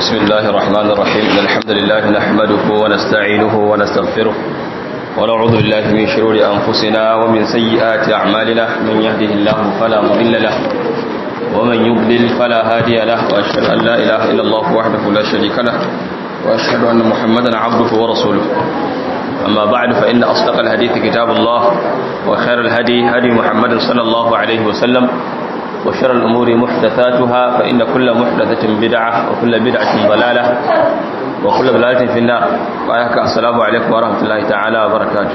بسم الله الرحمن الرحيم إن الحمد لله نحمده ونستعينه ونستغفره ونعوذ بالله من شرور أنفسنا ومن سيئات أعمالنا من يهده الله فلا مضل له ومن يضلل فلا هادي له وأشهد أن لا إله إلا الله وحده لا شريك له وأشهد أن محمدا عبده ورسوله أما بعد فإن أصدق الحديث كتاب الله وخير الهدي هدي محمد صلى الله عليه وسلم وشر الأمور محدثاتها فإن كل محدثة بدعة وكل بدعة ضلالة وكل ضلالة في النار وآيك السلام عليكم ورحمة الله تعالى وبركاته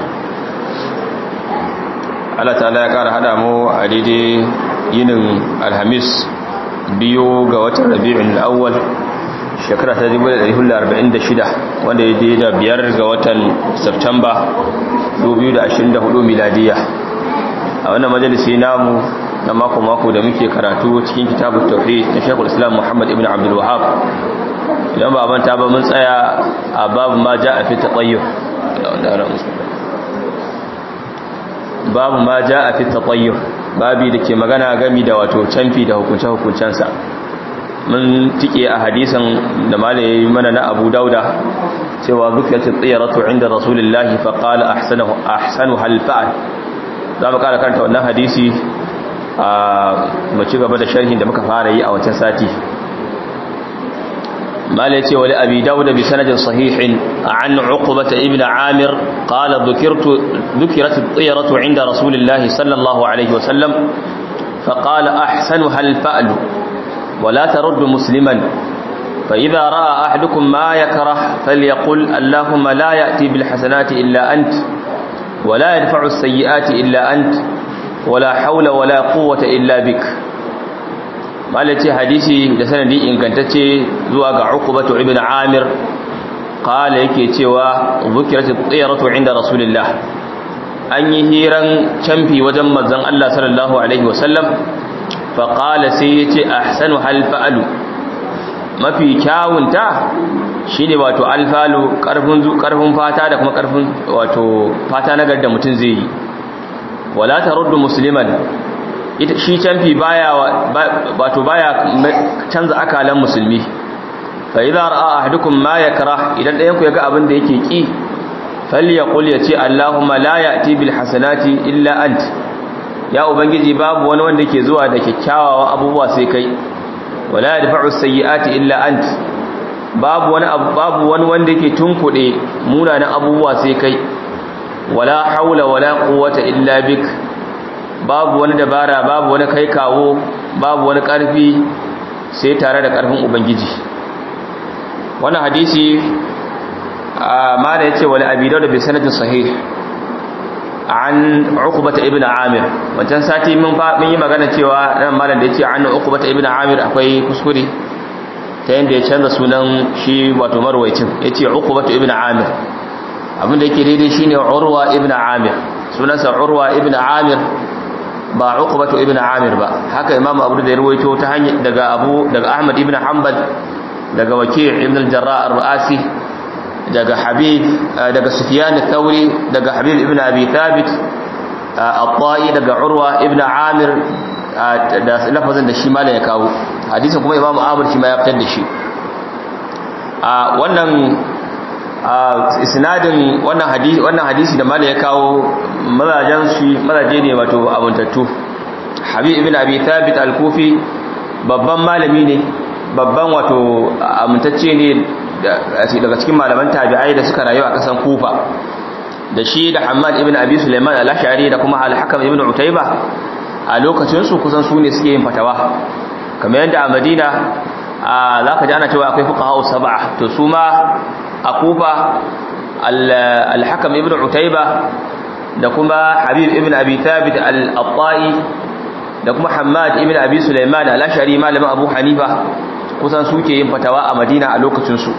Allah ta'ala ya ƙara haɗa mu a daidai yinin alhamis biyu ga watan rabi'in awwal shekara ta 1446 wanda ya daidai da biyar ga watan Septamba 2024 miladiya a wannan majalisi namu na mako-mako da muke karatu cikin kitabun tauhid na shekul islam muhammad ibn abdul wahab idan ba manta ba mun tsaya a babu ma ja a fi taɓayyar babu ma ja a fi taɓayyar babi da ke magana gami da wato canfi da hukunce-hukuncensa mun tike a hadisan da malaye mana na abu dauda cewa zukiyar tsiratu inda rasulullahi faƙala ahsanu halfa'al za mu ƙara karanta wannan hadisi mu ci gaba da sharhin da muka fara yi a wancan sati mala yace wali abi dawud bi sanadin sahihin an uqbah ibn amir qala dhukirtu dhukirat at-tiyaratu 'inda rasulillahi sallallahu alayhi wa sallam فقال أحسنها الفأل ولا ترد مسلما فإذا رأى أحدكم ما يكره فليقل اللهم لا يأتي بالحسنات إلا أنت ولا يدفع السيئات إلا أنت wala haula wala quwwata illa bik malaci hadisi da sanadi ingantacce zuwa ga Uqbatu ibn Amir qala yake cewa zukiratu tsiratu inda rasulillah an yi hiran camfi wajen manzon Allah sallallahu alaihi wasallam fa qala sai yace ahsanu hal fa'alu mafi kyawunta shine wato alfalu karfin karfin fata da kuma karfin wato fata nagar da mutun zai yi wala taruddu musliman ita shi canfi baya wato baya canza akalan musulmi fa idza ra'a ahadukum ma yakrah idan dayan ku yaga abin da yake ki falyaqul yace allahumma la ya'ti bil hasanati illa ant ya ubangiji babu wani wanda yake zuwa da kyakkyawawan abubuwa sai kai wala yadfa'u sayyi'ati illa ant babu wani babu wani wanda yake tunkude munanan abubuwa sai kai wala haula wala quwwata illa bik babu wani dabara babu wani kai kawo babu wani karfi sai tare da karfin ubangiji wannan hadisi ma da yace wala abi dawud bi sanadin sahih an uqbah ibn amir wancan sati mun mun yi magana cewa nan malam da yace an uqbah ibn amir akwai kuskure ta yanda ya canza sunan shi wato marwayicin yace uqbah ibn amir abinda yake daidai shine urwa ibn amir sunansa urwa ibn amir ba uqbatu ibn amir ba haka imamu abu da ya ruwaito ta hanya daga abu daga ahmad ibn hanbal daga waki' ibn al-jarrah ar-ru'asi daga habib daga sufyan ath-thawri daga habib ibn abi thabit at-ta'i daga urwa ibn amir da lafazin da shi malam ya kawo hadisin kuma imamu ahmad shi ma ya fitar da shi a wannan isnadin wannan hadisi wannan hadisi da malai ya kawo mazajen shi mazaje ne wato abuntattu habib ibn abi thabit al-kufi babban malami ne babban wato amintacce ne daga cikin malaman tabi'ai da suka rayu a kasan kufa da shi da hammad ibn abi sulaiman al-ash'ari da kuma al-hakam ibn utayba a lokacin su kusan su ne suke yin fatawa kamar yadda a madina zaka ji ana cewa akwai fuqaha sab'a to su ma a kufa al-hakam ibn utayba da kuma habib ibn abi thabit al-attai da kuma hammad ibn abi sulaiman al-ashari malamin abu hanifa kusan suke yin fatawa a madina a lokacin su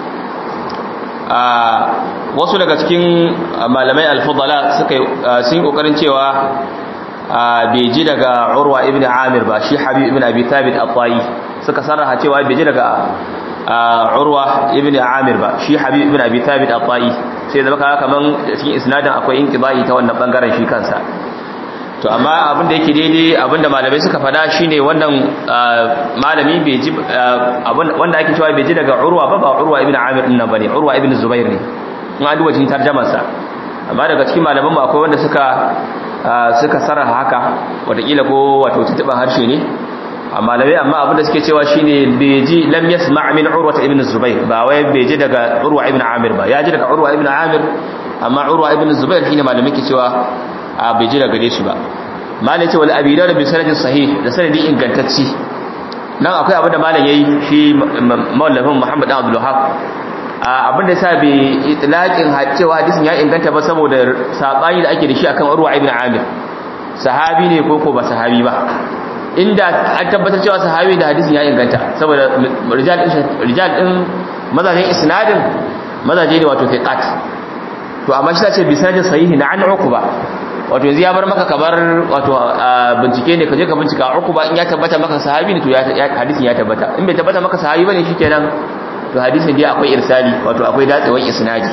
wasu daga cikin malamai al-fudala suka sun kokarin cewa bai ji daga urwa ibn amir ba shi habib ibn abi thabit al-attai suka sarraha cewa bai ji daga urwa ibn amir ba shi habib ibn abi thabit al-ta'i sai zama kaga kaman cikin isnadin akwai inqibai ta wannan bangaren shi kansa to amma abin da yake daidai abin da malamai suka fada shine wannan malami bai ji wanda ake cewa bai ji daga urwa ba ba urwa ibn amir din nan bane urwa ibn zubair ne in an duba cikin tarjumar sa amma daga cikin malaman mu akwai wanda suka suka sarraha haka wataƙila ko wato tutuban harshe ne malamai amma abin da suke cewa shine bai ji lam yasma' min urwa ibn zubair ba wai bai ji daga urwa ibn amir ba ya ji daga urwa ibn amir amma urwa ibn zubair shine malamai ke cewa a bai ji daga shi ba malai ce wal abi da bi sanadin sahih da sanadi ingantacci nan akwai abin da malam yayi shi mawallafin muhammad dan abdul wahab abin da yasa bai itlaqin cewa hadisin ya inganta ba saboda sabani da ake da shi akan urwa ibn amir sahabi ne ko ko ba sahabi ba inda an tabbatar cewa sahabi da hadisin ya inganta saboda rijal din rijal din mazajen isnadin mazaje ne wato thiqat to amma shi ce bi sanadin sahihi na an uquba wato yanzu ya bar maka kamar wato bincike ne kaje ka bincika uquba in ya tabbata maka sahabi ne to ya hadisin ya tabbata in bai tabbata maka sahabi bane shikenan to hadisin dai akwai irsali wato akwai datsewar isnadi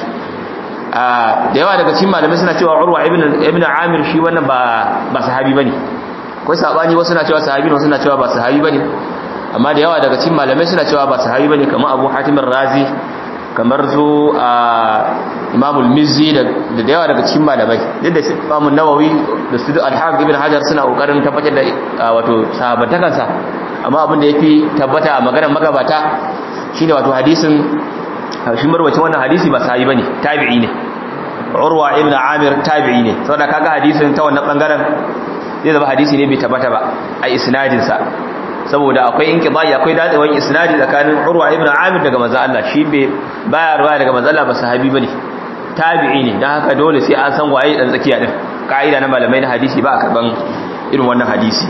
da yawa daga cikin malamai suna cewa urwa ibn ibn amir shi wannan ba ba sahabi bane akwai sabani wasu na cewa sahabi ne wasu na cewa ba sahabi bane amma da yawa daga cikin malamai suna cewa ba sahabi bane kamar Abu Hatim razi kamar su Imam al-Mizzi da da yawa daga cikin malamai duk da Imam an-Nawawi da su al-Hafiz ibn Hajar suna kokarin tabbatar da wato sahabatakansa amma abin da yafi tabbata a maganar magabata shine wato hadisin shi marwacin wannan hadisi ba sahabi bane tabi'i ne Urwa ibn Amir tabi'i ne saboda kaga hadisin ta wannan bangaren zai zama hadisi ne bai tabbata ba a isnadinsa saboda akwai inqidai akwai dadewan isnadi tsakanin Urwa ibn Amir daga manzo Allah shi bai baya ruwa daga manzo Allah ba sahabi bane tabi'i ne dan haka dole sai an san waye dan tsakiya din kaida na malamai na hadisi ba a karban irin wannan hadisi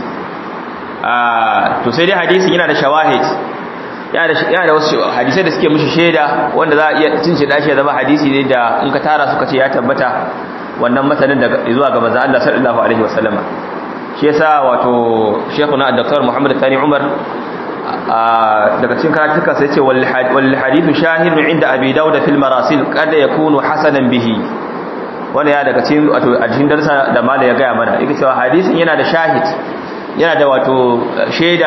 ah to sai dai hadisin yana da shawahid yana da yana da wasu hadisai da suke mishi shaida wanda za a iya cin shi dashi ya zama hadisi ne da in ka tara suka ce ya tabbata wannan matanin daga zuwa ga manzo Allah sallallahu alaihi wasallama shi yasa wato shekuna dr muhammad tani umar daga cikin karatuka sai ce wal hadithu shahidun inda abi dawud fil marasil kada yakunu hasanan bihi wanda ya daga cikin wato a cikin darsa da mala ya gaya mana yake cewa hadisin yana da shahid yana da wato shaida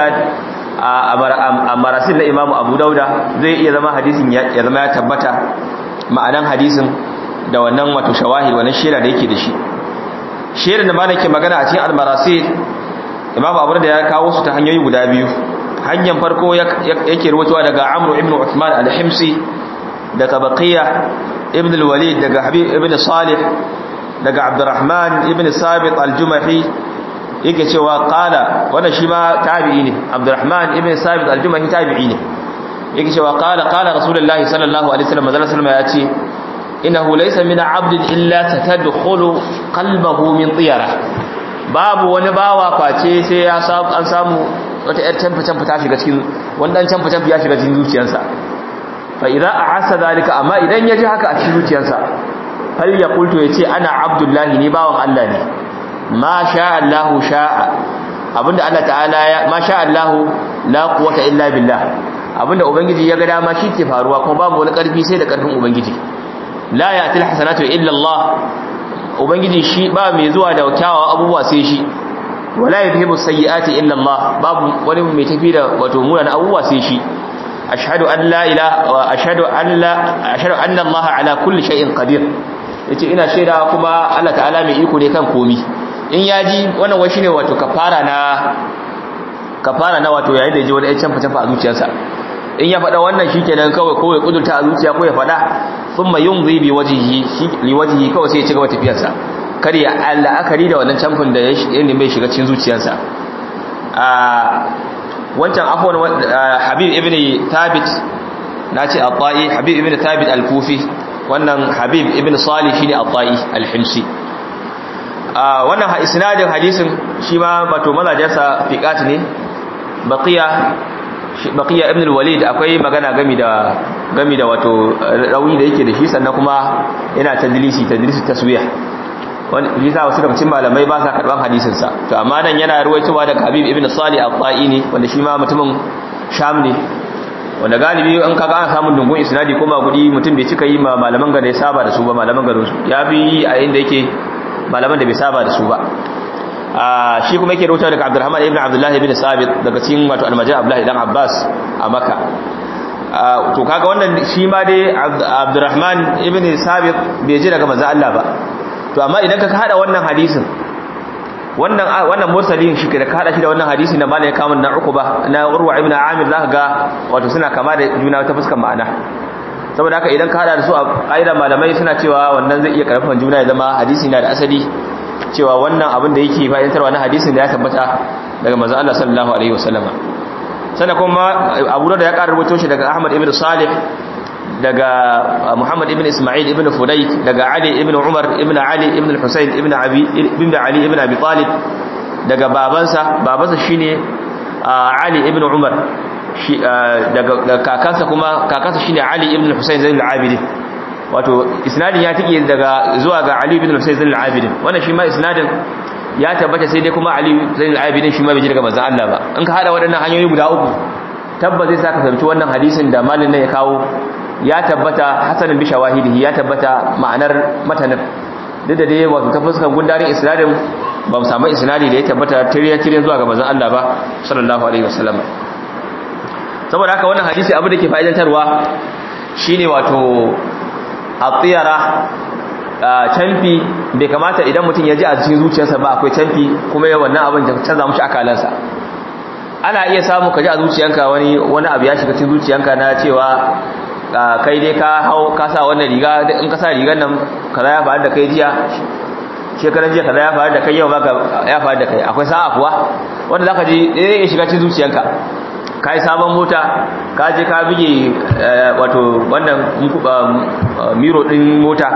a marasil na imamu abu dauda zai iya zama hadisin ya zama ya tabbata ma'anan hadisin da wannan wato shawahid wannan shaida da yake da shi shirin da malam ke magana a cikin almarasil imamu abu da ya kawo su ta hanyoyi guda biyu hanyar farko yake rubutuwa daga amru ibn uthman al-himsi daga baqiya ibn al-walid daga habib ibn salih daga abdurrahman ibn sabit al-jumahi yake cewa qala wannan shi ma tabi'i ne abdurrahman ibn sabit al-jumahi tabi'i ne yake cewa qala qala rasulullahi sallallahu alaihi wasallam manzo sallallahu ya ce innahu laysa min 'abdin illa tatadkhulu qalbahu min tiyara babu wani bawa face sai ya samu an samu wata yar canfa-canfa ta shiga cikin wannan canfa-canfa ya shiga cikin zuciyarsa fa idza ahassa zalika amma idan ya ji haka a cikin zuciyarsa hal ya qultu yace ana abdullahi ni bawan Allah ne ma sha Allah sha'a abinda Allah ta'ala ya ma sha Allah la quwwata illa billah abinda ubangiji ya ga dama shi ke faruwa kuma babu wani karfi sai da karfin ubangiji la ya'til hasanatu illa Allah ubangiji shi ba mai zuwa da kyawawan abubuwa sai shi wala yadhhibu sayyi'ati illa Allah babu wani mai tafi da wato munan abubuwa sai shi ashhadu an la ilaha wa ashhadu an la ashhadu anna Allah ala kulli shay'in qadir yace ina shaida kuma Allah ta'ala mai iko ne kan komi in yaji wannan wai shine wato kafara na kafara na wato yayin da yaji wani can fa a zuciyarsa in ya faɗa wannan shikenan kawai ko ya kudurta a zuciya ko ya faɗa thumma yumzi bi wajhihi li wajhihi kawai sai ya ci gaba tafiyarsa kar ya la'akari da wannan camfin da ya nemi shiga cikin zuciyarsa a wancan afwan habib ibn thabit nace at-ta'i habib ibn thabit al-kufi wannan habib ibn salih shine at-ta'i al-himsi wannan isnadin hadisin shi ma wato mazajensa fiqat ne baqiya baqiya ibn al-walid akwai magana gami da gami da wato rauni da yake da shi sannan kuma yana tadlisi tadlisi taswiyah wani bisa wasu daga cikin malamai ba sa karban hadisin sa to amma nan yana ruwaitowa daga Habib ibn Salih al-Ta'i ne wanda shi ma mutumin Sham ne wanda galibi an kaga an samu dungun isnadi ko ba gudi mutum bai cika yi ma malaman gare saba da su ba malaman garin su ya bi a inda yake malaman da bai saba da su ba shi kuma yake rawaito daga Abdurrahman ibn Abdullah ibn Sabit daga cikin wato almajid Abdullah ibn Abbas a Makka to kaga wannan shi ma dai Abdurrahman ibn Sabit bai ji daga manzo Allah ba to amma idan ka hada wannan hadisin wannan wannan mursalin shi da ka hada shi da wannan hadisi na malai kamun na Uqba na Urwa ibn Amir zaka ga wato suna kama da juna ta fuskar ma'ana saboda haka idan ka hada da su a ƙa'ida malamai suna cewa wannan zai iya karfafan juna ya zama hadisi na da asali cewa wannan abin da yake fahimtarwa na hadisin da ya tabbata daga manzon Allah sallallahu alaihi wasallama sannan kuma Abu Dawud ya ƙara rubuto shi daga Ahmad ibn Salih daga Muhammad ibn Isma'il ibn Fudayk daga Ali ibn Umar ibn Ali ibn Husayn ibn Abi ibn Ali ibn Abi Talib daga babansa babansa shine Ali ibn Umar daga kakansa kuma kakansa shine Ali ibn Husayn Zainul Abidin wato isnadin ya tike daga zuwa ga Ali ibn Husayn Zainul Abidin wannan shi ma isnadin ya tabbata sai dai kuma Ali Zainul Abidin shi ma bai ji daga manzon Allah ba in ka hada waɗannan hanyoyi guda uku tabbata zai saka fahimci wannan hadisin da malin nan ya kawo ya tabbata hasanin bi shawahidihi ya tabbata ma'anar matanin duk da dai wato ta fuskar gundarin isnadin ba mu samu isnadi da ya tabbata tiriyan tiriyan zuwa ga manzon Allah ba sallallahu alaihi wasallam saboda haka wannan hadisi abu da ke fa'idantarwa shine wato atiyara canfi bai kamata idan mutum ya ji a cikin zuciyarsa ba akwai canfi kuma ya wannan abin da canza mushi akalansa ana iya samu ka ji a zuciyanka wani wani abu ya shiga cikin zuciyanka na cewa kai dai ka hau ka sa wannan riga in ka sa rigar nan kaza ya faru da kai jiya shekaran jiya kaza ya faru da kai yau ma ya faru da kai akwai sa'a kuwa wanda zaka ji eh ya shiga cikin zuciyanka ka yi sabon mota ka je ka bige wato wannan miro din mota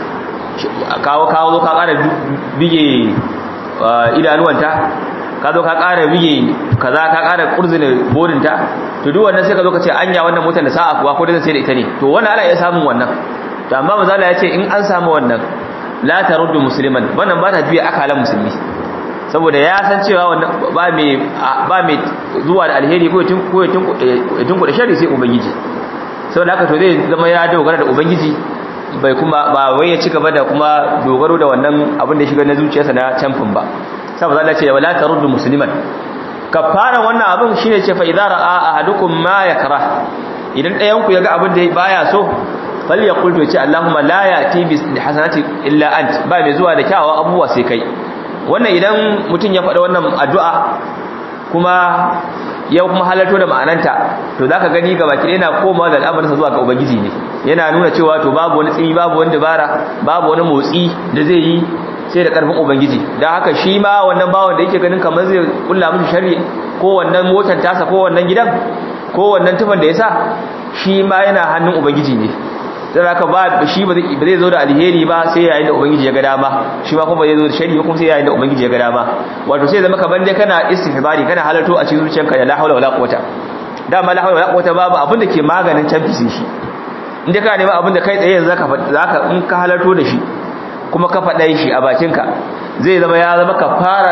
kawo kawo zo ka kara bige idanuwanta ka zo ka kara bige kaza ka kara kurzina bodinta to duk wannan sai ka zo ka ce anya wannan motar da sa'a kuwa ko da sai da ita ne to wannan ana iya samun wannan to amma mazala ya ce in an samu wannan la taruddu musliman wannan ba ta juya akalan musulmi saboda ya san cewa ba mai ba mai zuwa da alheri ko tun ko tun da shari sai ubangiji saboda haka to zai zama ya dogara da ubangiji bai kuma ba wai ya ci gaba da kuma dogaro da wannan abin da ya shiga na zuciyarsa na camfin ba saboda Allah ce wala taruddu musliman kafara wannan abin shine ce fa idza ra'a ahadukum ma yakrah idan ɗayan ku yaga abin da baya so fal yaqul to ce Allahumma la yati bi hasanati illa ant ba mai zuwa da kyawawan abubuwa sai kai wannan idan mutum ya faɗa wannan addu'a kuma ya kuma halarto da ma'ananta to za ka gani gaba ki yana koma da al'amarinsa zuwa ga ubangiji ne yana nuna cewa to babu wani tsimi babu wani dabara babu wani motsi da zai yi sai da ƙarfin ubangiji don haka shi ma wannan bawan da yake ganin kamar zai kulla mishi shari ko wannan motar tasa ko wannan gidan ko wannan tufan da ya sa shi ma yana hannun ubangiji ne don haka ba shi ba zai zo da alheri ba sai yayin da ubangiji ya ga dama shi ma kuma zai zo da shari kuma sai yayin da ubangiji ya ga dama wato sai zama kamar dai kana istihbari kana halarto a cikin zuciyarka da la hawla wala quwata dama la hawla wala quwata babu abin da ke maganin canfisi shi inda kana neman abin da kai tsaye yanzu zaka zaka in ka halarto da shi kuma ka faɗa shi a bakinka zai zama ya zama kafara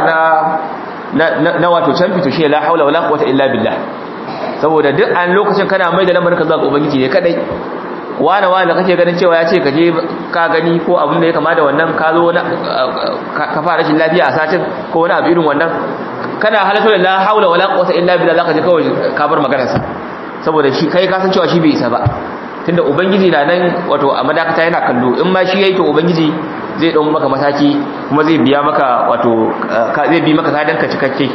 na na wato canfi to shi la hawla wala quwata illa billah saboda duk an lokacin kana mai da lamarin ka zuwa ga ubangiji ne kadai wane wane kake ganin cewa ya ce ka je ka gani ko abin da ya kama da wannan ka zo ka fara rashin lafiya a satin ko wani abu irin wannan kana halatta da la haula wala quwwata illa billah zaka je kawai ka bar maganar sa saboda shi kai ka san cewa shi bai isa ba tunda ubangiji na nan wato a madakata yana kallo in ma shi yayi to ubangiji zai dau maka mataki kuma zai biya maka wato zai bi maka kadan ka cikakke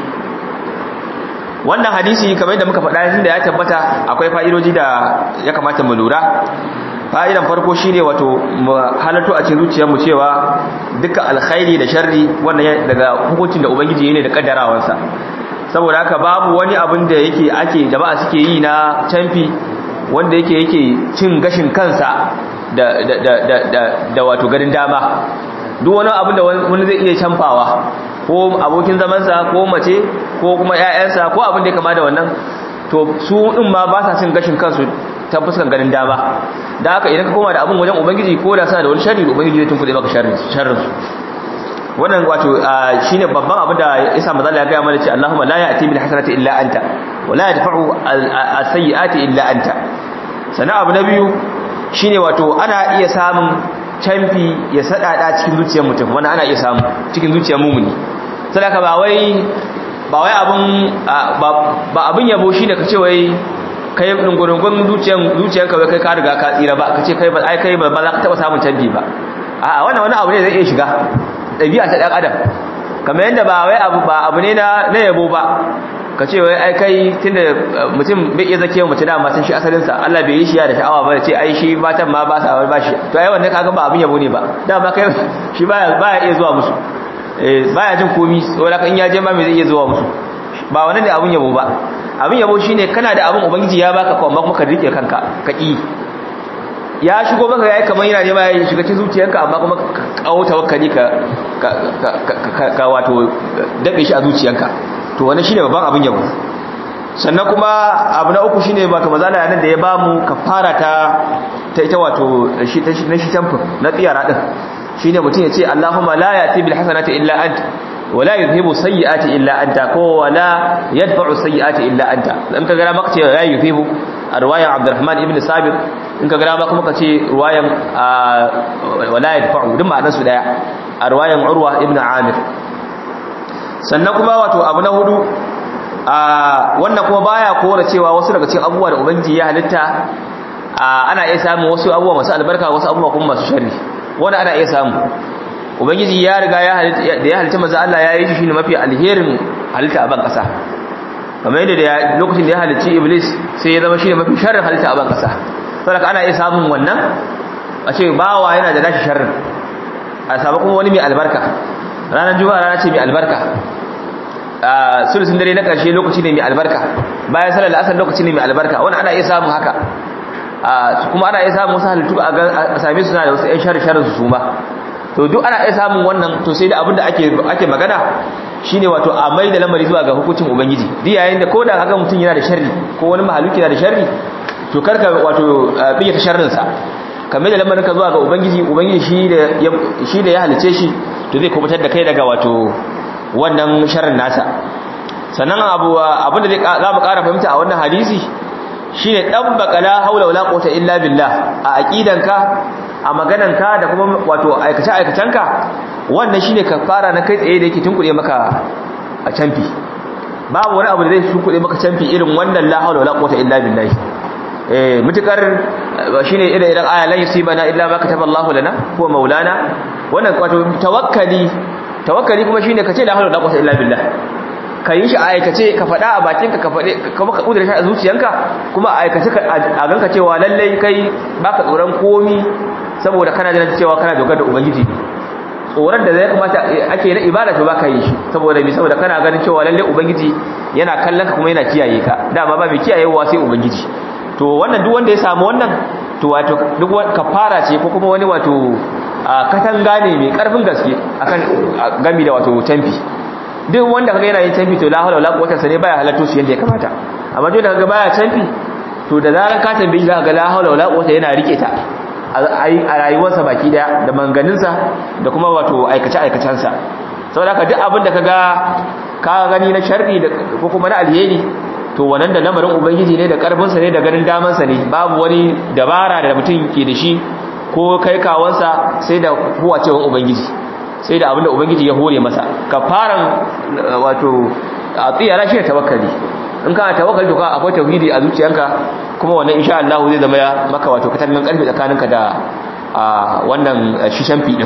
wannan hadisi kamar yadda muka faɗa tunda ya tabbata akwai fa'idoji da ya kamata mu lura fa'idan farko shine wato mu halarto a cikin zuciyarmu cewa dukkan alkhairi da sharri wannan daga hukuncin da ubangiji ne da kaddarawansa saboda haka babu wani abin da yake ake jama'a suke yi na canfi wanda yake yake cin gashin kansa da da da da da wato garin dama duk wani abin da wani zai iya canfawa ko abokin zamansa ko mace ko kuma ƴaƴansa ko abin da ya kama da wannan to su din ma ba sa cin gashin kansu ta fuskan ganin dama da haka idan ka koma da abin wajen ubangiji ko da sana da wani sharri ubangiji zai tunkuɗe maka sharrin sharrin su wannan wato shine babban abin da isa manzo ya ga mana ce Allahumma la ya'ti bil hasanati illa anta wa la yadfa'u as-sayyi'ati illa anta sana abu na biyu shine wato ana iya samun canfi ya sadada cikin zuciyar mutum wannan ana iya samu cikin zuciyar mumuni sadaka ba wai ba wai abun ba abun yabo shine kace wai kai dungurungun zuciyan zuciyanka wai kai ka riga ka tsira ba kace kai ba ai kai ba za ka taba samun canji ba a wannan wani abu ne zai iya shiga dabi'a ta dan adam kamar yanda ba wai abu ba abu ne na na yabo ba kace wai ai kai tunda mutum bai iya zake mutum da matan shi asalin sa Allah bai yi shi ya da sha'awa ba ce ai shi matan ma ba sa ba shi to ai wannan kaga ba abun yabo ne ba dama kai shi baya baya iya zuwa musu baya jin komi saboda kan ya je ma me zai iya zuwa musu ba wani da abun yabo ba abun yabo shine kana da abun ubangiji ya baka ko amma kuma ka rike kanka ka ki ya shigo maka yayi kamar yana nema ya shiga cikin zuciyarka amma kuma ka kawo tawakkali ka ka wato dabe shi a zuciyarka to wannan shine babban abun yabo sannan kuma abu na uku shine ba kamar zalla nan da ya bamu kafara ta ta ita wato shi ta shi tamfin na tsiyara din shine mutum ya ce Allahumma la yati bil hasanati illa anta wala yuzhibu sayyi'ati illa anta ko wala yadfa'u sayyi'ati illa anta in ka gara maka ce la yuzhibu riwayan Abdurrahman ibn Sabir in ka gara maka muka ce riwayan wala yadfa'u duk ma'anar su daya a riwayan Urwa ibn Amir sannan kuma wato abu na hudu wannan kuma baya kora cewa wasu daga cikin abubuwa da ubangiji ya halitta ana iya samun wasu abubuwa masu albarka wasu abubuwa kuma masu sharri wanda ana iya samu ubangiji ya riga ya halitta da ya halitta maza Allah ya yi shi ne mafi alherin halitta a ban kasa kamar yadda da lokacin da ya halicci iblis sai ya zama shi ne mafi sharrin halitta a ban kasa saboda ana iya samun wannan a ce bawa yana da nashi sharrin a samu kuma wani mai albarka ranar juma'a rana ce mai albarka a sulusun dare na ƙarshe lokaci ne mai albarka bayan salar la'asar lokaci ne mai albarka wani ana iya samun haka kuma ana iya samun wasu halittu a same su na da wasu 'yan shari-sharin su suma to duk ana iya samun wannan to sai da abin da ake magana shine wato a mai da lamari zuwa ga hukuncin ubangiji duk yayin da ko da haka mutum yana da sharri ko wani mahaluki yana da sharri to karka wato biye ta sharrinsa ka mai da lamarin ka zuwa ga ubangiji ubangiji shi da ya halice shi to zai kubutar da kai daga wato wannan sharrin nasa sannan abu abin da za mu ƙara fahimta a wannan hadisi shine dabbaka la haula wala quwwata illa billah a aqidanka a magananka da kuma wato aikace aikacenka wannan shine kafara na kai tsaye da yake tunkure maka a canfi babu wani abu da zai tunkure maka canfi irin wannan la haula wala quwwata illa billah eh mutukar shine irin idan aya la yusibana illa ma kataballahu lana huwa maulana wannan wato tawakkali tawakkali kuma shine kace la haula wala quwwata illa billah ka yi shi a aikace ka faɗa a bakinka ka faɗe kuma ka ƙudura shi a zuciyanka kuma a aikace a ganka cewa lallai kai baka tsoron komi saboda kana jira cewa kana dogar da ubangiji tsoron da zai kamata ake na ibada to baka yi shi saboda bi saboda kana ganin cewa lallai ubangiji yana kallon ka kuma yana kiyaye ka dama ba mai kiyayewa sai ubangiji to wannan duk wanda ya samu wannan to wato duk kafara ce ko kuma wani wato katanga ne mai karfin gaske akan gami da wato tamfi duk wanda kaga yana yin canfi to la hawla wala quwwata sai baya halatto shi yanda ya kamata amma duk da kaga baya canfi to da zaran ka tambaye shi kaga la hawla wala quwwata yana rike ta a rayuwarsa baki daya da manganinsa da kuma wato aikace aikacensa saboda haka duk abin da kaga ka gani na sharri ko kuma na alheri to wannan da lamarin ubangiji ne da karfinsa ne da ganin damansa ne babu wani dabara da mutum ke da shi ko kai kawansa sai da huwacewan ubangiji sai da abinda ubangiji ya hore masa kafaran wato a tsiyara shi da tawakkali in kana tawakkali to ka akwai tauhidi a zuciyanka kuma wannan insha Allah zai zama maka wato katangan karfi tsakaninka da wannan shishan fi din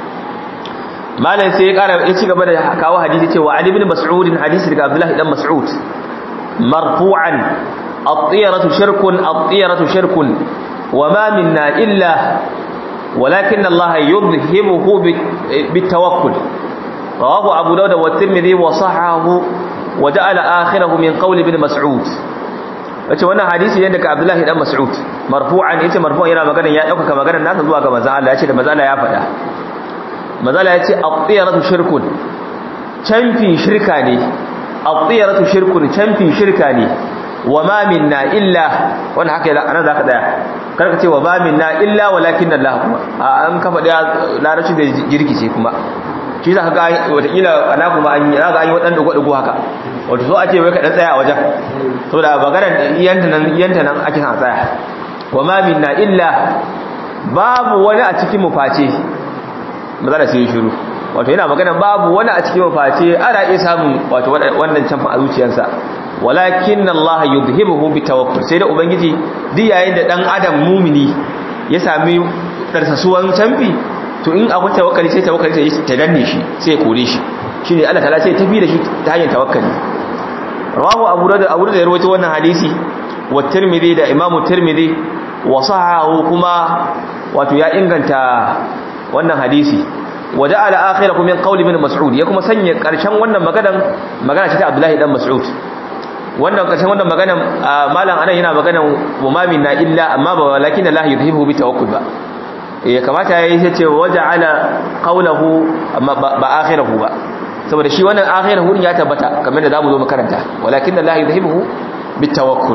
malam sai ya kara ya ci gaba da kawo hadisi cewa Ali ibn Mas'ud hadisi daga Abdullah ibn Mas'ud marfu'an at-tiyaratu shirkun at-tiyaratu shirkun وما منا إلا ولكن الله يذهبه بالتوكل رواه أبو داود والترمذي وصححه وجعل آخره من قول ابن مسعود wace wannan hadisi ne daga Abdullahi dan Mas'ud marfu'an yace marfu'an yana magana ya dauka magana nasa zuwa ga manzo Allah yace da manzo Allah ya faɗa manzo Allah yace at-tiyaratu shirkun canfi shirka ne at-tiyaratu shirkun canfi shirka ne wa ma minna illa wannan haka anan zaka daya karka ce wa ba minna illa walakin Allah kuma an kafa da larabci da jirkice kuma shi za ka ga watakila ana kuma an yi za an yi waɗanda dugo haka wato so ake wai ka ɗan tsaya a wajen so da bagaran iyanta nan iyanta nan ake san tsaya wa ma minna illa babu wani a cikin mu face matsala sai shiru wato yana magana babu wani a cikin face ana iya samun wato wannan canfa a zuciyarsa walakin Allah yudhibuhu bitawakkul sai da ubangiji duk yayin da dan adam mumini ya sami darsasuwan canfi to in abu tawakkali sai tawakkali sai ta danne shi sai ya kore shi shine Allah ta'ala sai tafi da shi ta hanyar tawakkali rawahu abu da abu da ya rawaito wannan hadisi wa tirmidhi da imamu tirmidhi wa sahahu kuma wato ya inganta wannan hadisi waje ala akhirahu min qawli ibn mas'ud ya kuma sanya karshen wannan maganan magana ce ta Abdullahi dan Mas'ud wannan karshen wannan maganan malam anan yana maganan wa minna illa amma ba walakin Allah yudhibu bi tawakkul ba eh kamata yayi sai ce waje ala qawluhu amma ba akhirahu ba saboda shi wannan akhirahu ya tabbata kamar da zamu zo makaranta walakin Allah yudhibu bi tawakkul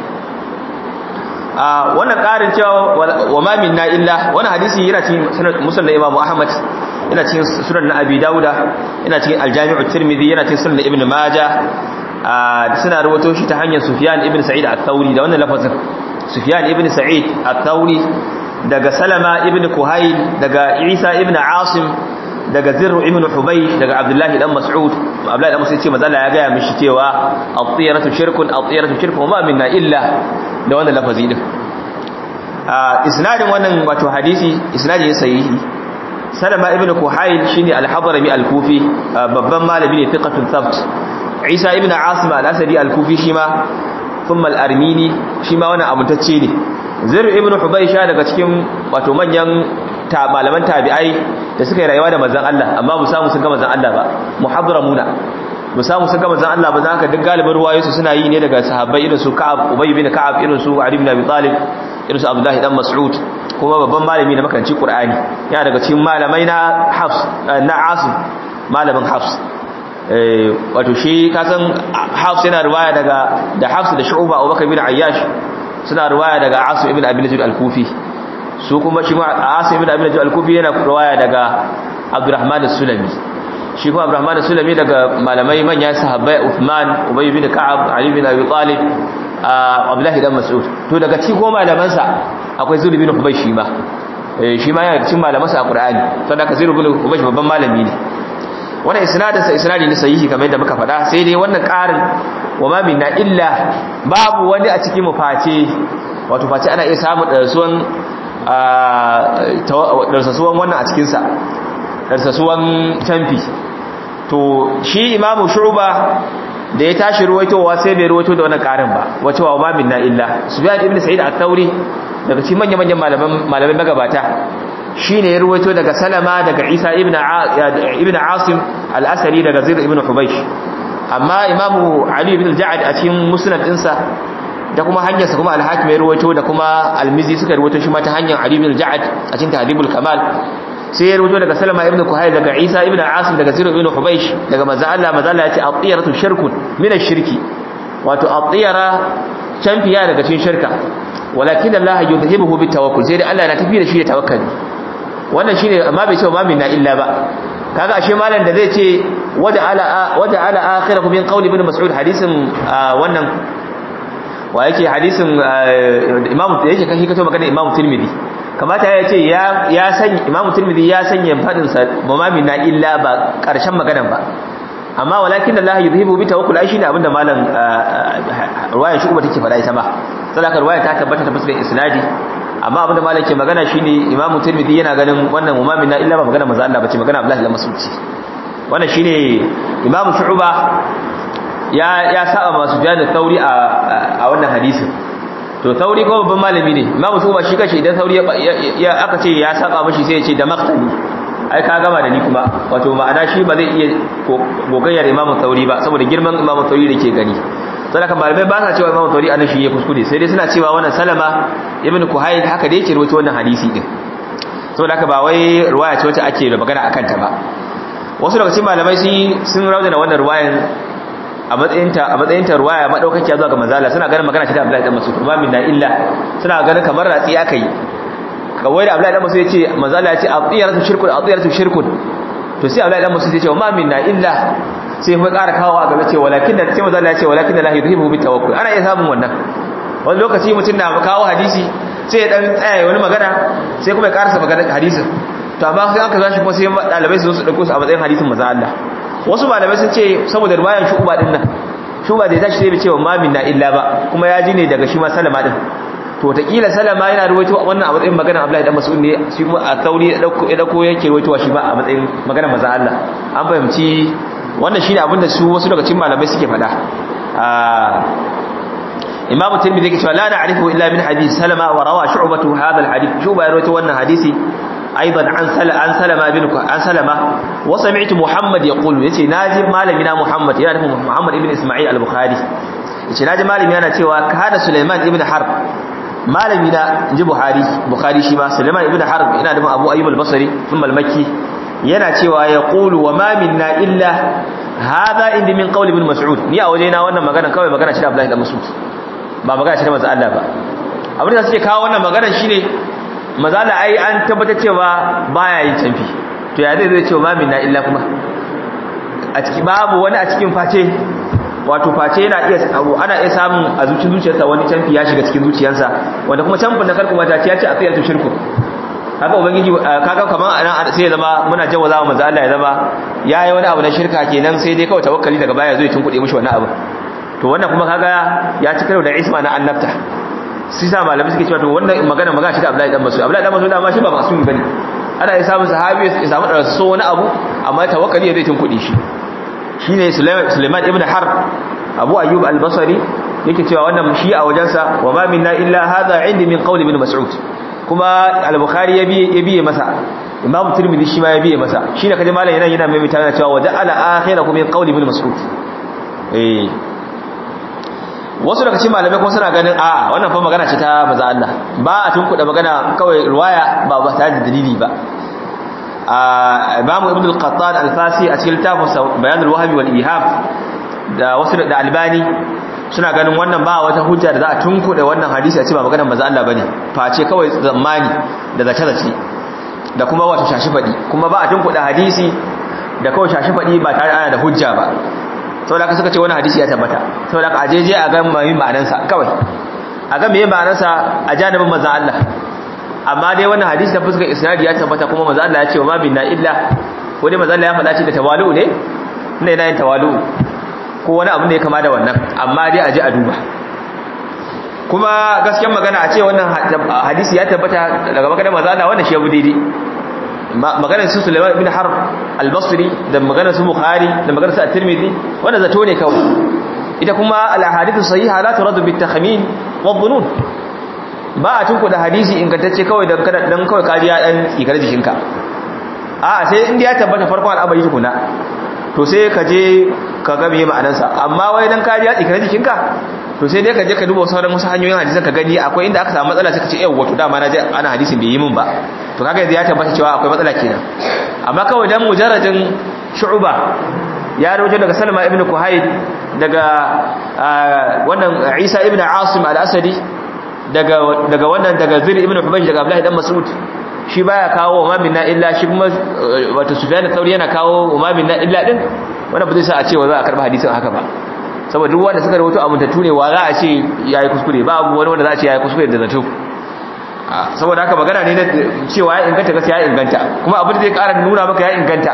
a wannan ƙarin cewa wa ma minna illa wannan hadisi yana cikin musnad Imam Ahmad yana cikin sunan na Abi Dawuda yana cikin Al-Jami' tirmidhi yana cikin sunan Ibn Majah suna rawato shi ta hanyar Sufyan ibn Sa'id al-Thawri da wannan lafazin Sufyan ibn Sa'id al-Thawri daga Salama ibn Kuhayl daga Isa ibn Asim daga Zirr ibn Hubay daga Abdullah dan Mas'ud Abdullah dan Mas'ud ce manzo ya ga mishi cewa at-tiyaratu shirkun at-tiyaratu shirkun ma minna illa da wannan lafazi din a isnadin wannan wato hadisi isnadi ne sahihi Salama ibn Kuhayl shine al-Hadrami al-Kufi babban malami ne thiqatun thabt Isa ibn Asim al-Asadi al-Kufi shima thumma al-Armini shima wannan amintacce ne Zir ibn Hubaysha daga cikin wato manyan ta malaman tabi'ai da suka yi rayuwa da manzon Allah amma mu samu sun ga manzon Allah ba muhadramuna mu samu sun ga manzon Allah ba zaka duk galibin ruwayoyi suna yi ne daga sahabbai irin su Ka'ab Ubay bin Ka'ab irin su Ali ibn Abi Talib irin su Abdullah dan Mas'ud kuma babban malami na makaranci Qur'ani yana daga cikin malamai na Hafs na Asim malamin Hafs wato shi kasan Hafs yana riwaya daga da Hafs da Shu'ba Abubakar bin Ayyash suna riwaya daga Asim ibn Abi Najud al-Kufi su kuma shi ma Asim ibn Abi Najud al-Kufi yana riwaya daga Abdurrahman as-Sulami shi kuma Abdurrahman as-Sulami daga malamai manyan sahabbai Uthman Ubay bin Ka'ab Ali bin Abi Talib Abdullah dan Mas'ud to daga cikin goma malaman sa akwai Zubair bin Hubaysh shi ma shi ma yana cikin malaman sa a Qur'ani saboda ka Zubair bin Hubaysh babban malami ne wannan isnadinsa isnadi ne sahihi kamar yadda muka faɗa sai dai wannan ƙarin wa ma minna illa babu wani a cikin mu face wato face ana iya samu darsuwan darsasuwan wannan a cikin sa darsasuwan tamfi to shi imamu shu'ba da ya tashi ruwaitowa sai bai ruwaito da wannan ƙarin ba wace wa ma minna illa sufyan ibn sa'id at-thauri daga cikin manyan manyan malaman malamai magabata shi ne ya ruwaito daga salama daga isa ibn asim al'asari daga zir ibn hubaish amma imamu ali ibn al-ja'ad a cikin musnad ɗinsa da kuma hanyarsa kuma al-hakim ya ruwaito da kuma al-mizi suka ruwaito shi ma ta hanyar ali ibn al-ja'ad a cikin tahdibul kamal sai ya ruwaito daga salama ibn kuhayl daga isa ibn asim daga zir ibn hubaish daga manzo Allah manzo Allah ya ce at-tiyaratu shirkun min ash-shirki wato at-tiyara canfiya daga cikin shirka walakin Allah yudhibuhu bitawakkul sai dai Allah na tafi da shi da tawakkali wannan shine amma bai ce ma minna illa ba kaga ashe malam da zai ce wada ala wada ala akhirahu min qawli ibn mas'ud hadisin wannan wa yake hadisin imam da yake kashi kato magana imam tirmidhi kamata ya ce ya ya san imam tirmidhi ya sanya fadin sa ma minna illa ba karshen maganan ba amma walakin Allah yuzhibu bi tawakkul ai shine abinda malam ruwayar shi kuma take fada ita ba sadaka ruwaya ta tabbata ta fuskar isnadi amma abinda malam ke magana shine imamu tirmidhi yana ganin wannan umamin na illa ba magana manzo Allah bace magana Abdullah ibn Mas'ud wannan shine imamu shu'ba ya ya saba masu bayanin tauri a a wannan hadisin to tauri ko babban malami ne imamu shu'ba shi kace idan tauri ya aka ce ya saba mishi sai ya ce da maqtali ai ka gama da ni kuma wato ma'ana shi ba zai iya gogayyar imamu tauri ba saboda girman imamu tauri da ke gani sai kan malamai ba sa cewa imamu tauri anan shi ya kuskure sai dai suna cewa wannan salama ibn kuhayl haka da yake rawaito wannan hadisi din saboda haka ba wai riwaya ce wacce ake da magana akan ta ba wasu daga cikin malamai sun sun rawaita wannan riwayan a matsayin ta a matsayin ta riwaya madaukakiya zuwa ga manzala suna ganin magana ce da Abdullahi dan Mas'ud ba min na illa suna ganin kamar ratsi aka yi kawai da Abdullahi dan Mas'ud ya ce manzala ya ce atiyaratu shirkun atiyaratu shirkun to sai Abdullahi dan Mas'ud ya ce ma min na illa sai kuma ƙara kawo a gaba ce walakin da sai manzo Allah ya ce walakin da la yudhibu bi tawakkul ana iya samun wannan wani lokaci mutum na kawo hadisi sai ya dan tsaya wani magana sai kuma ya karasa magana hadisin to amma sai aka zashi kuma sai dalibai su zo su dauko su a matsayin hadisin manzo Allah wasu malamai sun ce saboda riwayan shuba din nan shuba da ya tashi sai bai ce wa mamin na illa ba kuma ya ji ne daga shi ma salama din to wataƙila salama yana ruwaito wannan a matsayin magana Abdullahi dan Mas'ud ne shi kuma a kauri ya dauko ya dauko yake ruwaitowa shi ba a matsayin magana manzo Allah an fahimci wannan shine abin da su wasu daga cikin malamai suke faɗa Imam Tirmidhi yake cewa la na'rifu illa min hadith Salama wa rawa Shu'bah hadha al-hadith Shu'bah ya rawaito wannan hadisi aidan an sala an Salama bin an Salama wa sami'tu Muhammad yaqulu yace naji malamina Muhammad yana nufin Muhammad ibn Isma'il al-Bukhari yace naji malami yana cewa kana Sulaiman ibn Harb malami na inji Buhari Bukhari shi ma Sulaiman ibn Harb ina da Abu Ayyub al-Basri thumma al-Makki yana cewa yaqulu wa ma minna illa hadha indi min qawli ibn Mas'ud ni a wajena wannan magana kawai magana shi da Abdullahi ibn Mas'ud ba magana shi da manzo Allah ba abin da suke kawo wannan magana shine manzo Allah ai an tabbatar cewa baya yin canfi to ya zai zai cewa ma minna illa kuma a ciki babu wani a cikin face wato face yana iya abu ana iya samun a zuciyar zuciyarsa wani canfi ya shiga cikin zuciyarsa wanda kuma canfin da karku mata ya ce a tsayar shirku haka ubangiji kaga kaman anan sai ya zama muna jawaza wa manzo Allah ya zama yayi wani abu na shirka kenan sai dai kawai tawakkali daga baya zai tunkuɗe mishi wannan abu to wannan kuma kaga ya ci karo da isma na annabta sai sa malamai suke cewa to wannan magana magana shi da Abdullahi dan Mas'ud Abdullahi dan Mas'ud amma shi ba masumi bane ana ya samu sahabi ya samu da so wani abu amma tawakkali zai tunkuɗe shi shine Sulaiman ibn Harb Abu Ayyub al-Basri yake cewa wannan shi a wajensa wa ma minna illa hadha indi min qawli ibn Mas'ud kuma al-Bukhari ya biye ya biye masa Imam Tirmidhi shi ma ya biye masa shine kaje malam yana yana mai mutana cewa wa ja'ala akhirahu min qawli ibn Mas'ud eh wasu daga cikin malamai kuma suna ganin a wannan fa magana ce ta maza Allah ba a tunkuda magana kawai riwaya ba ba ta da dalili ba a Imam Ibn al-Qattan al-Fasi a cikin littafin Bayan al-Wahmi wal Iham da wasu da Albani suna ganin wannan ba wata hujja da za a tunkuda wannan hadisi a ce ba maganar maza Allah bane face kawai zamani da zace zace da kuma wato shashi fadi kuma ba a tunkuda hadisi da kawai shashi fadi ba tare ana da hujja ba saboda ka suka ce wani hadisi ya tabbata saboda ka ajeje a ga mai ma'anarsa kawai a ga meye ma'anarsa a janibin manzon Allah amma dai wannan hadisi ta fuskar isnadi ya tabbata kuma manzon Allah ya ce wa ma binna illa ko dai manzon Allah ya faɗa ce da tawalu ne ina yana yin tawalu ko wani abu ne kama da wannan amma dai aje a duba kuma gaskiyar magana a ce wannan hadisi ya tabbata daga maganar manzon Allah wannan shi ya bu daidai maganar su Sulaiman ibn Harb al-Basri da maganar su Bukhari da maganar su At-Tirmidhi wanda zato ne kawai ita kuma al-ahadithu sahiha la turadu bit-takhmin wa-dhunun ba a tunku da hadisi ingantacce kawai dan kada dan kawai kariya dan ikar jikinka a sai inda ya tabbata farkon al'amari tukuna to sai ka je ka ga meye ma'anarsa amma wai dan kariya ikar jikinka to sai dai ka je ka duba sauran wasu hanyoyin hadisan ka gani akwai inda aka samu matsala sai ka ce yau wato dama na je ana hadisin bai yi min ba to kaga yanzu ya tabbata cewa akwai matsala kenan amma kawai dan mujarradin shu'ba ya rawaito daga Salma ibn Kuhayd daga wannan Isa ibn Asim al-Asadi daga daga wannan daga Zir ibn Hubaysh daga Abdullah dan Mas'ud shi baya kawo wa minna illa shi kuma wato Sufyan al-Thawri yana kawo wa minna illa din wanda ba zai sa a ce wa za a karba hadisin haka ba saboda duk wanda suka rawaito amintattu ne wa za a ce yayi kuskure ba abu wani wanda za a ce yayi kuskure da zato saboda haka magana ne na cewa ya inganta gaskiya ya inganta kuma abin da zai ƙara nuna maka ya inganta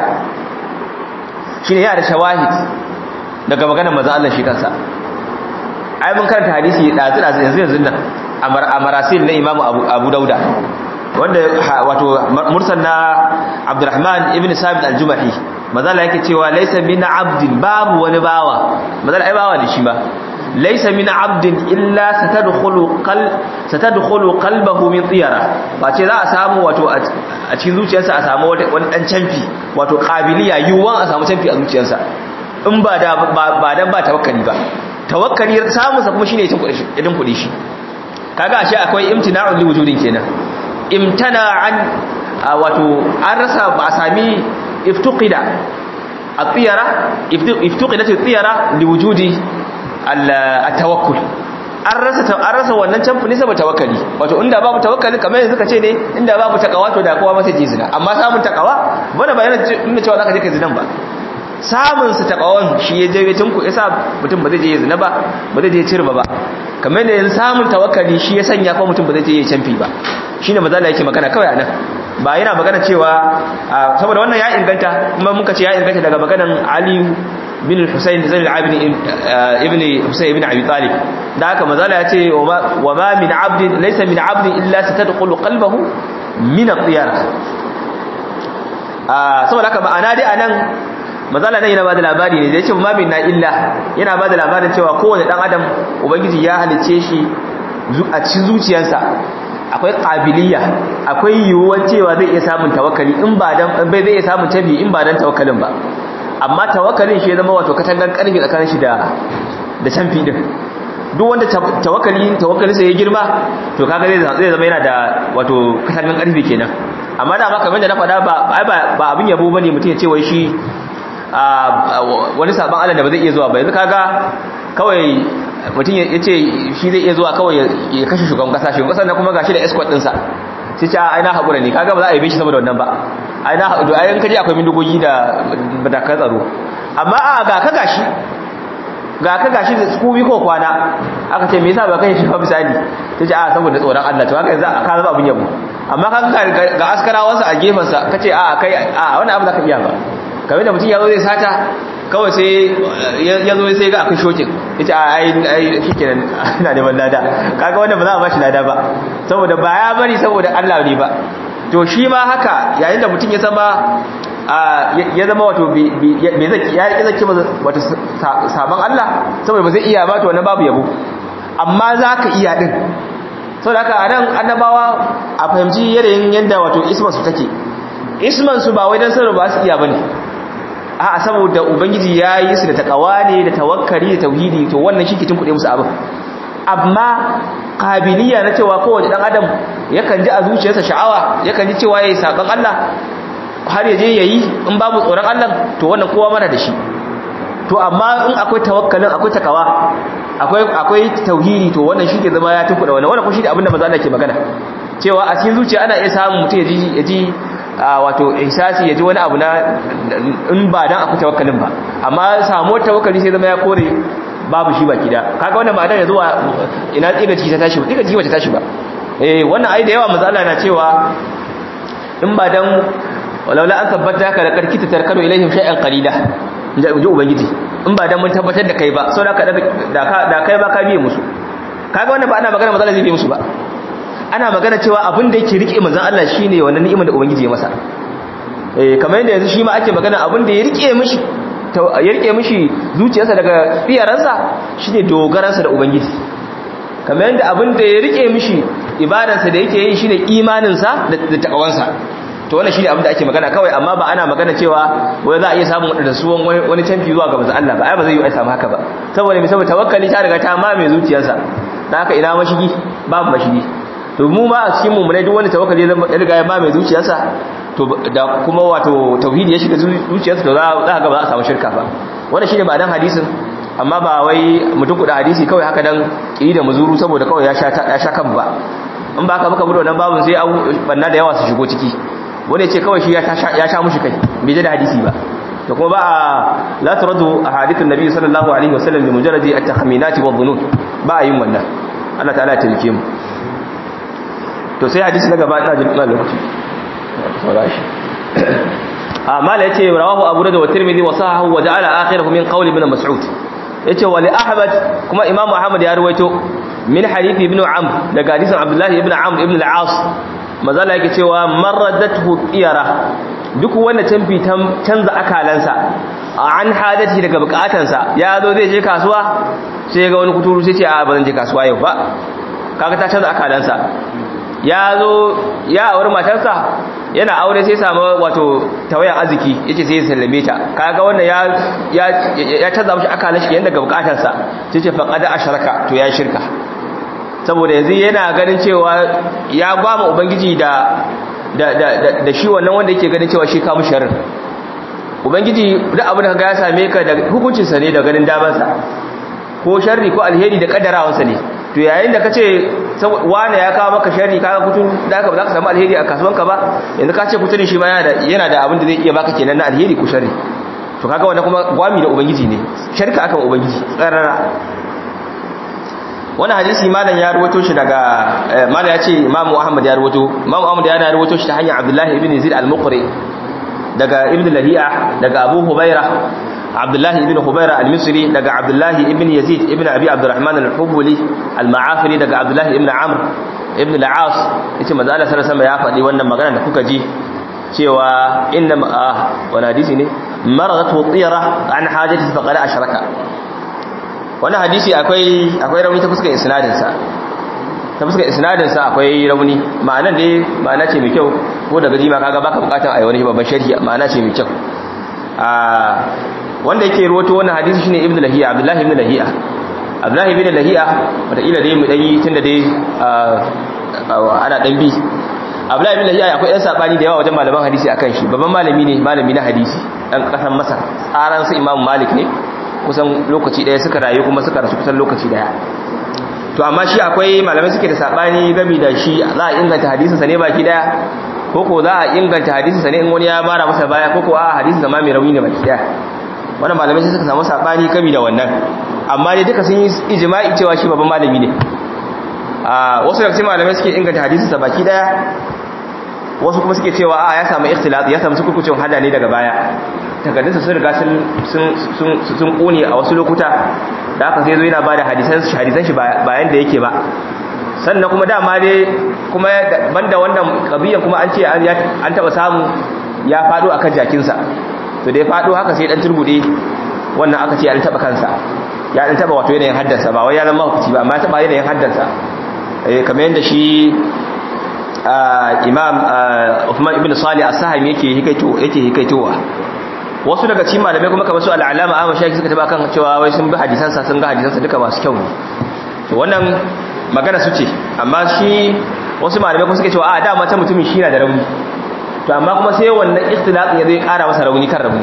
shine yana da shawahid daga maganar manzo Allah shi kansa ai mun karanta hadisi dazu dazu yanzu yanzu nan a marasil na Imam Abu Abu Dauda wanda wato mursal na Abdurrahman ibn Sabit al-Jumahi manzo Allah yake cewa laysa min abdin babu wani bawa manzo ai bawa ne shi ba laysa min abdin illa satadkhulu qal satadkhulu qalbahu min tiyara ba ce za a samu wato a cikin zuciyarsa a samu wani dan canfi wato qabiliya yuwan a samu canfi a zuciyarsa in ba da ba dan ba tawakkali ba tawakkali samun sa kuma shine itin kudi itin kudi shi kaga ashe akwai imtina'un li wujudin kenan imtana an wato an rasa ba a sami iftuqida at-tiyara iftuqidat at-tiyara li wujudi al-tawakkul an rasa an rasa wannan canfi ne saboda tawakkali wato inda babu tawakkali kamar yanzu kace ne inda babu takawa to da kowa ma sai ji zina amma samun takawa bana ba yana nuna cewa zaka je kai zinan ba samun su takawan shi ya je tinku yasa mutum ba zai je zina ba ba zai je cirba ba kamar da yanzu samun tawakkali shi ya sanya ko mutum ba zai je ya canfi ba shine mazala yake magana kawai anan ba yana magana cewa saboda wannan ya inganta kuma muka ce ya inganta daga maganan Ali bin Husayn Zain al-Abidin ibn Husayn ibn Abi Talib da haka mazala ya ce wa ma min abdin laysa min abdin illa satadkhulu qalbahu min at-tiyara saboda haka ma'ana dai anan mazala nan yana bada labari ne da yace ma min na illa yana bada labarin cewa kowane dan adam ubangiji ya halice shi a cikin zuciyarsa akwai qabiliya akwai yiwuwar cewa zai iya samun tawakkali in ba dan bai zai iya samun tabi in ba dan tawakkalin ba amma tawakkalin shi ya zama wato katangan karfi tsakanin shi da da canfi din duk wanda tawakkali tawakkali sai ya girma to kaga zai zai zama yana da wato katangan karfi kenan amma da maka da na faɗa ba ba abin yabo bane mutum ya ce wai shi wani saban Allah da ba zai iya zuwa ba yanzu kaga kawai mutum ya ce shi zai iya zuwa kawai ya kashe shugaban kasa shugaban kasa na kuma gashi da escort ɗinsa sai ce ai na haƙura ne kaga ba za a yi bishi saboda wannan ba ai na haƙura ai kaje akwai bindigogi da matakan tsaro amma a ga ka gashi ga ka gashi da su bi ko kwana aka ce me yasa ba kai shi ba misali ta ce a saboda tsoron Allah to haka yanzu ka zama abin yabo amma ka ga askarawansa a gefensa ka ce a kai a wani abu za ka iya ba kamar da mutum ya zo zai sata kawai sai ya zo sai ga akwai shokin ya ce a ai shi kenan ina neman lada kaga wanda ba za a ba shi lada ba saboda ba ya bari saboda Allah ne ba to shi ma haka yayin da mutum ya zama ya zama wato bai zaki ya yi zaki wato sabon Allah saboda ba zai iya ba to wannan babu yabo amma za ka iya din saboda haka a nan annabawa a fahimci yanayin yadda wato isman su take isman su ba wai dan sanar ba su iya bane a'a saboda ubangiji ya yi su da takawa ne da tawakkali da tauhidi to wannan shi ke tunkuɗe musu abin amma kabiliya na cewa kowace dan adam yakan ji a zuciyarsa sha'awa yakan ji cewa yayi saban Allah har ya je yayi in babu tsoron Allah to wannan kowa mana da shi to amma in akwai tawakkalin akwai takawa akwai akwai tauhidi to wannan shi ke zama ya tunkuɗe wannan wannan kuma shi ne abin da manzo Allah ke magana cewa a cikin zuciya ana iya samun mutum ya ji ya ji wato ihsasi ya ji wani abu na in ba dan akwai tawakkalin ba amma samuwar tawakkali sai zama ya kore babu shi baki da kaga wannan ma'anar ya zuwa ina tsiga ciki ta tashi ba tsiga ciki ba ta tashi ba eh wannan ai da yawa manzo Allah na cewa in ba dan walaula an tabbata ka da karkita tarkano ilaihim shay'an qalila inji ubangiji in ba dan mun tabbatar da kai ba sau da da kai ba ka biye musu kaga wannan ba ana magana manzo Allah zai biye musu ba ana magana cewa abin da yake rike manzon Allah shine wannan ni'imar da ubangiji ya masa eh kamar yadda yanzu shi ma ake magana abin da ya rike mishi ya rike mishi zuciyarsa daga tsiyaransa shine dogaransa da ubangiji kamar yadda abin da ya rike mishi ibadarsa da yake yi shine imaninsa da takawansa to wannan shine abin da ake magana kawai amma ba ana magana cewa wai za a iya samun wadanda suwan wani canfi zuwa ga manzon Allah ba ai ba zai yi ai samu haka ba saboda me saboda tawakkali ta riga ta mame zuciyarsa dan haka ina mashigi babu mashigi to mu ma a cikin mummunai duk wani tawakkali ya riga ya mame zuciyarsa to da kuma wato tauhidi ya shiga zuciyarsa to za ka ga ba za a samu shirka ba wannan shine ba dan hadisin amma ba wai mutum kuɗa hadisi kawai haka dan kiri da muzuru saboda kawai ya sha ya sha kan ba in ba ka muka mutu wannan babun sai abu banna da yawa su shigo ciki wani ce kawai shi ya sha mushi kai bai je da hadisi ba da kuma ba a la turadu ahadithun nabi sallallahu alaihi wasallam bi mujarradi at-tahminati wa dhunun ba a yin wannan Allah ta'ala ya tilke mu to sai hadisi na gaba ina jin ina lokaci saurashi amma la yace rawahu abu da wa tirmidhi wa sahahu wa ja'ala akhirahu min qawli ibn mas'ud yace wa li ahmad kuma imamu ahmad ya ruwaito min hadithi ibn amr daga hadisin abdullahi ibn amr ibn al-as mazala yake cewa marradatu tiyara duk wanda tamfi canza akalansa an hadati daga bukatansa ya zo zai je kasuwa sai ga wani kuturu sai ce a ba zan je kasuwa yau ba kaga ta canza akalansa ya zo ya auri matarsa yana aure sai samu wato tawayan arziki yace sai ya sallame ta kaga wannan ya ya ya canza mishi akalan shi yanda ga bukatarsa sai ce faqad asharaka to ya shirka saboda yanzu yana ganin cewa ya gwama ubangiji da da da da shi wannan wanda yake ganin cewa shi ka mu sharri ubangiji duk abin da kaga ya same ka da hukuncin sa ne da ganin damansa ko sharri ko alheri da kaddarawansa ne to yayin da kace wane ya kawo maka sharri kaga kutun da aka ba za ka samu alheri a kasuwanka ba yanzu ka ce kutunin shi ma yana da yana da abin da zai iya baka kenan na alheri ko sharri to kaga wannan kuma gwami da ubangiji ne sharka akan ubangiji tsarara wannan hadisi malam ya ruwato shi daga malam ya ce imamu ahmad ya ruwato imamu ahmad ya ruwato shi ta hanyar abdullahi ibn yazid al-muqri daga ibn lahi'a daga abu hubaira abdullahi ibn hubaira al-misri daga abdullahi ibn yazid ibn abi abdurrahman al-hubuli al-ma'afiri daga abdullahi ibn amr ibn al-as yace manzo Allah sallallahu alaihi ya faɗi wannan magana da kuka ji cewa inna wani hadisi ne maragatu tiyara an hajati faqad ashraka wannan hadisi akwai akwai rauni ta fuskar isnadin sa ta fuskar isnadin sa akwai rauni ma'anan dai ma'ana ce mai kyau ko daga jima kaga baka bukatar ayi wani babban sharhi ma'ana ce mai kyau a wanda yake ruwato wannan hadisi shine ibnu lahiya abdullahi ibnu lahiya abdullahi ibnu lahiya wata ila dai mu dan yi tunda dai ana dan bi abdullahi ibnu lahiya akwai yan sabani da yawa wajen malaman hadisi akan shi babban malami ne malami na hadisi dan kasan masar tsaran su imam malik ne kusan lokaci daya suka rayu kuma suka rasu kusan lokaci daya to amma shi akwai malamai suke da sabani gami da shi za a inganta hadisinsa ne baki daya ko ko za a inganta hadisinsa ne in wani ya mara masa baya ko ko a hadisinsa ma mai rauni ne baki daya wannan malamai sai suka samu sabani gami da wannan amma dai duka sun yi ijma'i cewa shi babban malami ne a wasu daga cikin malamai suke inganta hadisinsa baki daya wasu kuma suke cewa a ya samu ikhtilat ya samu sukurkucin hada ne daga baya takardunsa sun riga sun kone a wasu lokuta da aka sai zo yana ba da hadisan shi bayan da yake ba sannan kuma dama dai kuma banda wannan kabiyan kuma an ce an taba samu ya fado akan jakinsa to da ya fado haka sai dan turbude wannan aka ce an taba kansa ya dan taba wato yanayin haddansa ba wai ya zama hukunci ba amma ya taba yanayin haddansa eh kamar yadda shi imam Uthman ibn Salih as-Sahimi yake hikaito yake hikaitowa wasu daga cikin malamai kuma kamar su al-Alama Ahmad Shaykh suka taba kan cewa wai sun bi hadisansa sun ga hadisansa duka masu kyau ne to wannan magana su ce amma shi wasu malamai kuma suke cewa a dama ta mutumin shi na da rauni to amma kuma sai wannan ikhtilafin ya zai kara masa rauni kan rauni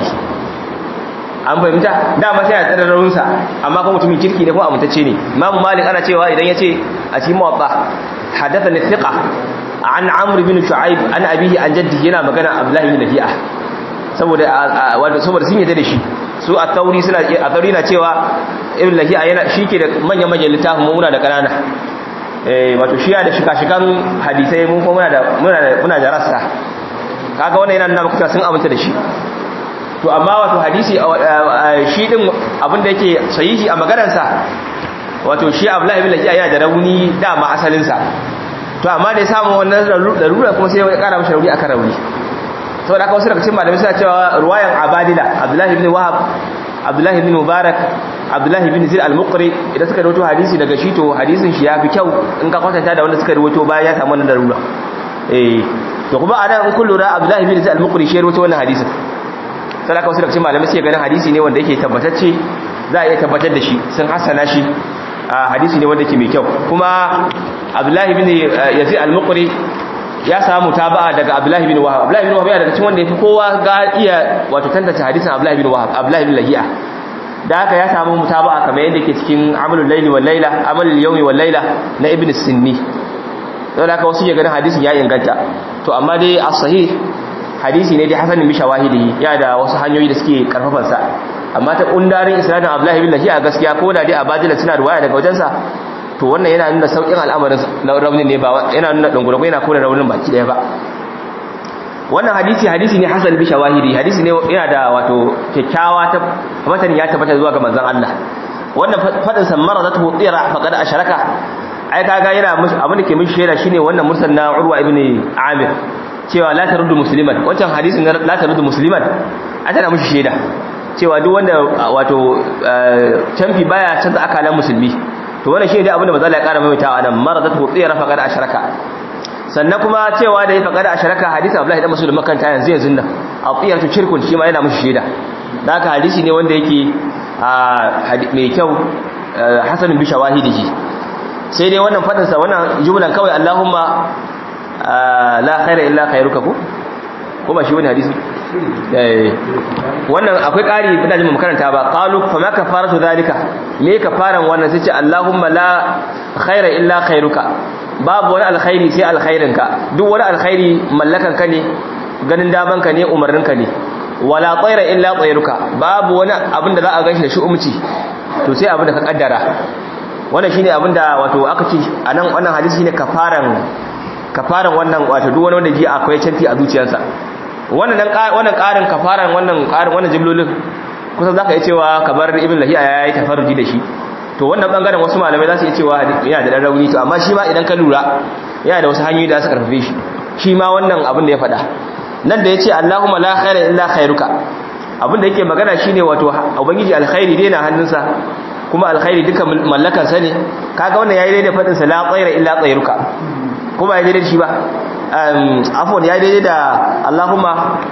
an fahimta dama sai ya tsara rauninsa amma kuma mutumin kirki ne ko amintacce ne Imam Malik ana cewa idan ya ce a cikin muwatta hadathani thiqa an amr bin shu'aib an abihi an jaddi yana magana abdullahi bin lafi'a saboda wanda saboda sun yadda da shi su a tauri suna a tauri na cewa ibn lafi'a yana shike da manyan manyan littafin mu muna da kanana eh wato shi ya da shika-shikan hadisai mun ko muna da muna da muna da rassa kaga wannan yana nuna maka sun aminta da shi to amma wato hadisi shi din abin da yake sahihi a maganarsa wato shi abdullahi bin lafi'a yana da rauni dama asalin sa to amma da ya samu wannan larura kuma sai ya kara mashi rauni akan rauni saboda haka wasu daga cikin malamai suna cewa ruwayan abadila abdullahi ibn wahab abdullahi ibn mubarak abdullahi ibn zir al-muqri idan suka rawaito hadisi daga shi to hadisin shi yafi kyau in ka kwatanta da wanda suka rawaito bayan ya samu wannan larura eh to kuma anan in kun lura abdullahi ibn zir al-muqri shi rawaito wannan hadisin saboda haka wasu daga cikin malamai suke ganin hadisi ne wanda yake tabbatacce za a iya tabbatar da shi sun hasana shi hadisi ne wanda ke mai kyau kuma abdullahi bin yazid al-muqri ya samu taba'a daga abdullahi bin wahab abdullahi bin wahab yana daga cikin wanda yafi kowa ga iya wato tantance hadisin abdullahi bin wahab abdullahi bin lahiya da haka ya samu mutaba'a kamar yadda yake cikin amalul layli wal layla amalul yawmi wal layla na ibn sinni saboda haka wasu ke ganin hadisin ya inganta to amma dai as-sahih hadisi ne dai hasanin bi shawahidihi ya da wasu hanyoyi da suke karfafan sa amma ta kundarin isnadin abdullahi bin lahiya gaskiya ko da dai abadila suna ruwaya daga wajensa to wannan yana nuna saukin al'amarin raunin ne ba yana nuna dungurgu yana kore raunin baki daya ba wannan hadisi hadisi ne hasan bi shawahidi hadisi ne yana da wato kyakkyawa ta matan ya tabbata zuwa ga manzon Allah wannan fadin san maradatu tira faqad asharaka ai kaga yana abin da ke mishi shaida shine wannan mursal na Urwa ibn Amir cewa la taruddu musliman wancan hadisin la taruddu musliman a tana mishi shaida cewa duk wanda wato canfi baya canza akalan musulmi to wannan shi ne abinda manzo Allah ya kara maimaitawa nan maradatu tsira faqad asharaka sannan kuma cewa da ya faqad asharaka hadisi Abdullahi dan Muslim makanta yanzu yanzu nan atiyatu shirkun shi ma yana mushi shaida haka hadisi ne wanda yake mai kyau hasanun bi shawahidihi sai dai wannan fadin sa wannan jumlan kawai Allahumma la khaira illa khairuka ko ko ba shi wani hadisi wannan akwai ƙari ina jin makaranta ba qalu fa ma kafaratu zalika me kafaran wannan sai ce Allahumma la khaira illa khairuka babu wani alkhairi sai alkhairinka duk wani alkhairi mallakan ka ne ganin daman ka ne umarnin ka ne wala tsaira illa tsairuka babu wani abin da za a ganshi da shi umci to sai abin da ka kaddara wannan shine abinda wato aka ce anan wannan hadisi shine kafaran kafaran wannan wato duk wani wanda ji akwai canfi a zuciyarsa wannan dan wannan karin kafaran wannan karin wannan jimlolin kusan zaka iya cewa kabar ibn lahiya yayi tafarruji da shi to wannan bangaren wasu malamai za su iya cewa yana da dan rauni to amma shi ma idan ka lura yana da wasu hanyoyi da su karfafe shi shi ma wannan abin da ya faɗa nan da yace Allahumma la khaira illa khairuka abin da yake magana shine wato ubangiji alkhairi dai na hannunsa kuma alkhairi duka mallakan sa ne kaga wannan yayi daidai fadin sa la khaira illa khairuka kuma yayi daidai shi ba um afwan yayi daidai da Allahumma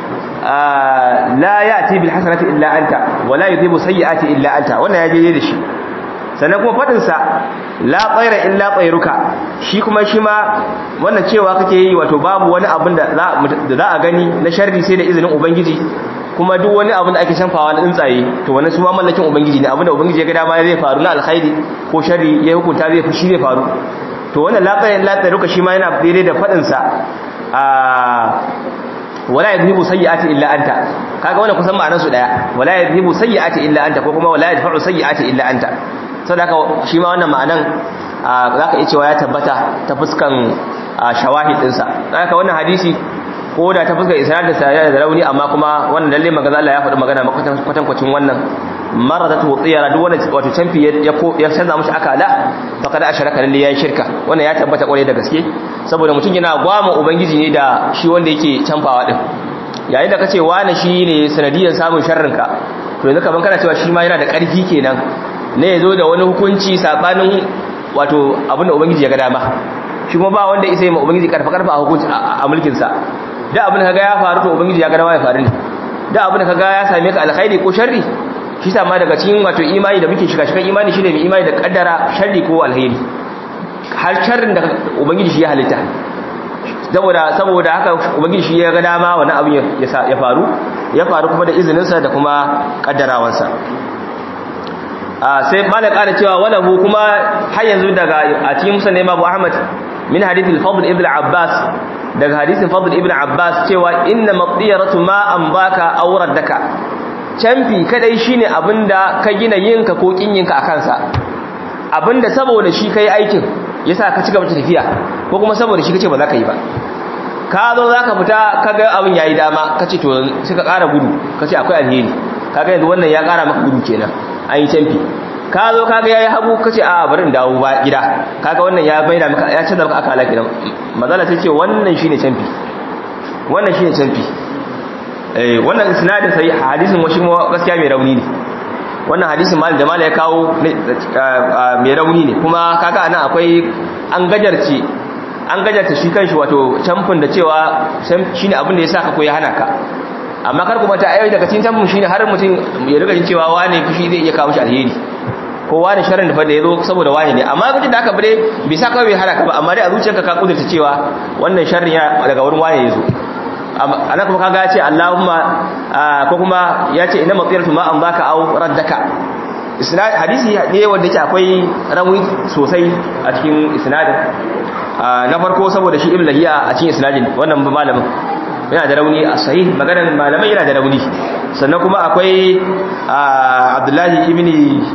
la ya'ti bil hasanati illa anta wa la yudhibu sayyi'ati illa anta wannan yayi daidai da shi sannan kuma faɗinsa la tsaira illa tsairuka shi kuma shi ma wannan cewa kake yi wato babu wani abin da za a gani na sharri sai da izinin ubangiji kuma duk wani abin da ake shanfawa na tsuntsaye to wannan su ma mallakin ubangiji ne abin da ubangiji ya ga dama zai faru na alkhairi ko sharri ya hukunta zai shi zai faru to wannan la tsaira illa tsairuka shi ma yana daidai da faɗinsa a wala yadhibu sayyi'ati illa anta kaga wannan kusan ma'anar su daya wala yadhibu sayyi'ati illa anta ko kuma wala yadfa'u sayyi'ati illa anta saboda shi ma wannan ma'anan zaka iya cewa ya tabbata ta fuskan shawahid dinsa zaka wannan hadisi ko da ta fuskan isnad da sayar da rauni amma kuma wannan lalle magaza Allah ya faɗi magana kwatan kwacin wannan maradatu tsiyara duk wanda wato canfi ya ya canza mushi akala faqad asharaka lalle yayi shirka wannan ya tabbata kwarai da gaske saboda mutum yana gwama ubangiji ne da shi wanda yake canfawa din yayin da kace wani shi ne sanadiyan samun sharrinka to yanzu kaman kana cewa shi ma yana da ƙarfi kenan ne ya zo da wani hukunci sabanin wato abinda ubangiji ya ga dama shi kuma ba wanda isa yi ma ubangiji karfa karfa a hukunci a mulkinsa da abin da kaga ya faru to ubangiji ya ga dama ya faru ne da abin da kaga ya same ka alkhairi ko sharri shi sama daga cikin wato imani da muke shiga shiga imani shine mai imani da kaddara sharri ko alheri har sharrin da ubangiji shi ya halitta saboda saboda haka ubangiji shi ya ga dama wannan abin ya faru ya faru kuma da izininsa da kuma kaddarawansa sai malam ƙara cewa walahu kuma har yanzu daga a cikin musa nema abu ahmad min hadithin fadl ibn abbas daga hadithin fadl ibn abbas cewa inna maqdiyaratu ma an baka aurar daka canfi kadai shine abinda ka gina yinka ko kinyinka a kansa abinda saboda shi kai aikin yasa ka cigaba da tafiya ko kuma saboda shi kace ba za ka yi ba ka zo za ka fita ka ga abin yayi dama ka ce to sai ka ƙara gudu ka ce akwai alheri kaga yanzu wannan ya ƙara maka gudu kenan an yi canfi ka zo kaga yayi hagu kace a bari in dawo ba gida kaga wannan ya bayyana maka ya canza maka akala kenan mazala ta ce wannan shine canfi wannan shine canfi eh wannan isnadin sai hadisin washi gaskiya mai rauni ne wannan hadisin mal da mal ya kawo mai rauni ne kuma kaga anan akwai an gajarce an gajarta shi kanshi wato camfin da cewa shine abin da ya saka ko ya hana ka amma kar kuma ta ayoyi daga cikin camfin shine har mutum ya riga jin cewa wane fushi zai iya kawo shi alheri ko wane sharrin da fa da yazo saboda wane ne amma gudun da aka bare bai sa kawai bai hana ka ba amma dai a zuciyarka ka kudurta cewa wannan sharrin ya daga wurin wane yazo ana kuma kaga ya ce Allahumma ko kuma ya ce inna matsiratu ma an baka au raddaka isnad hadisi ne wanda yake akwai rawi sosai a cikin isnadin na farko saboda shi ibn lahiya a cikin isnadin wannan malamin yana da rauni a sahih maganar malamai yana da rauni sannan kuma akwai abdullahi ibn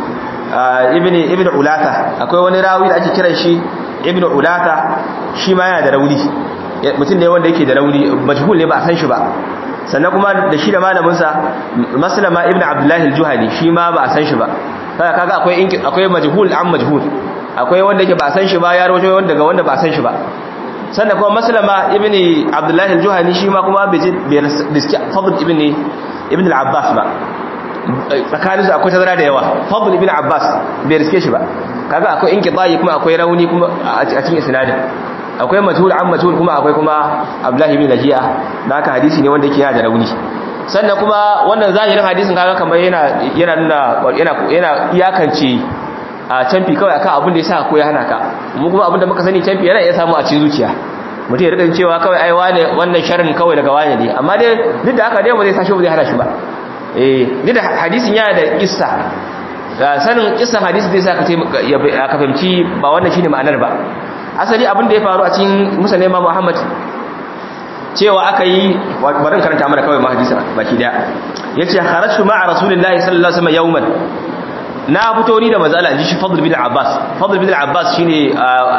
ibn ibn ulata akwai wani rawi da ake kiran shi ibn ulata shi ma yana da rauni mutum ne wanda yake da rauni majhul ne ba a san shi ba sannan kuma da shi da malaminsa maslama ibn abdullahi al-juhani shi ma ba a san shi ba kaga kaga akwai akwai majhul an majhul akwai wanda yake ba a san shi ba ya rawaito wanda daga wanda ba a san shi ba sannan kuma maslama ibn abdullahi al-juhani shi ma kuma bai riski fadl ibn ibn al-abbas ba tsakanin su akwai tazara da yawa fadl ibn abbas bai riske shi ba kaga akwai inqidai kuma akwai rauni kuma a cikin isnadin akwai majhul an majhul kuma akwai kuma abdullahi ibn lahiya da haka hadisi ne wanda yake yana da rauni sannan kuma wannan zahirin hadisin kaga kamar yana yana nuna yana yana iyakance a canfi kawai akan abin da yasa ko ya hana ka mu kuma abin da muka sani canfi yana iya samu a cikin zuciya mutum ya rika cewa kawai ai wane wannan sharrin kawai daga wane ne amma dai duk da haka dai ba zai sashi ba zai hana shi ba eh duk da hadisin yana da kissa sanin kissan hadisi zai sa ka fahimci ba wannan shine ma'anar ba asali abin da ya faru a cikin musa nema muhammad cewa aka yi barin karanta mana kawai mahadisa baki daya ya ce harashu ma'a rasulullahi sallallahu alaihi wasallam yawman na fito ni da mazala ji shi fadl bin abbas fadl bin abbas shine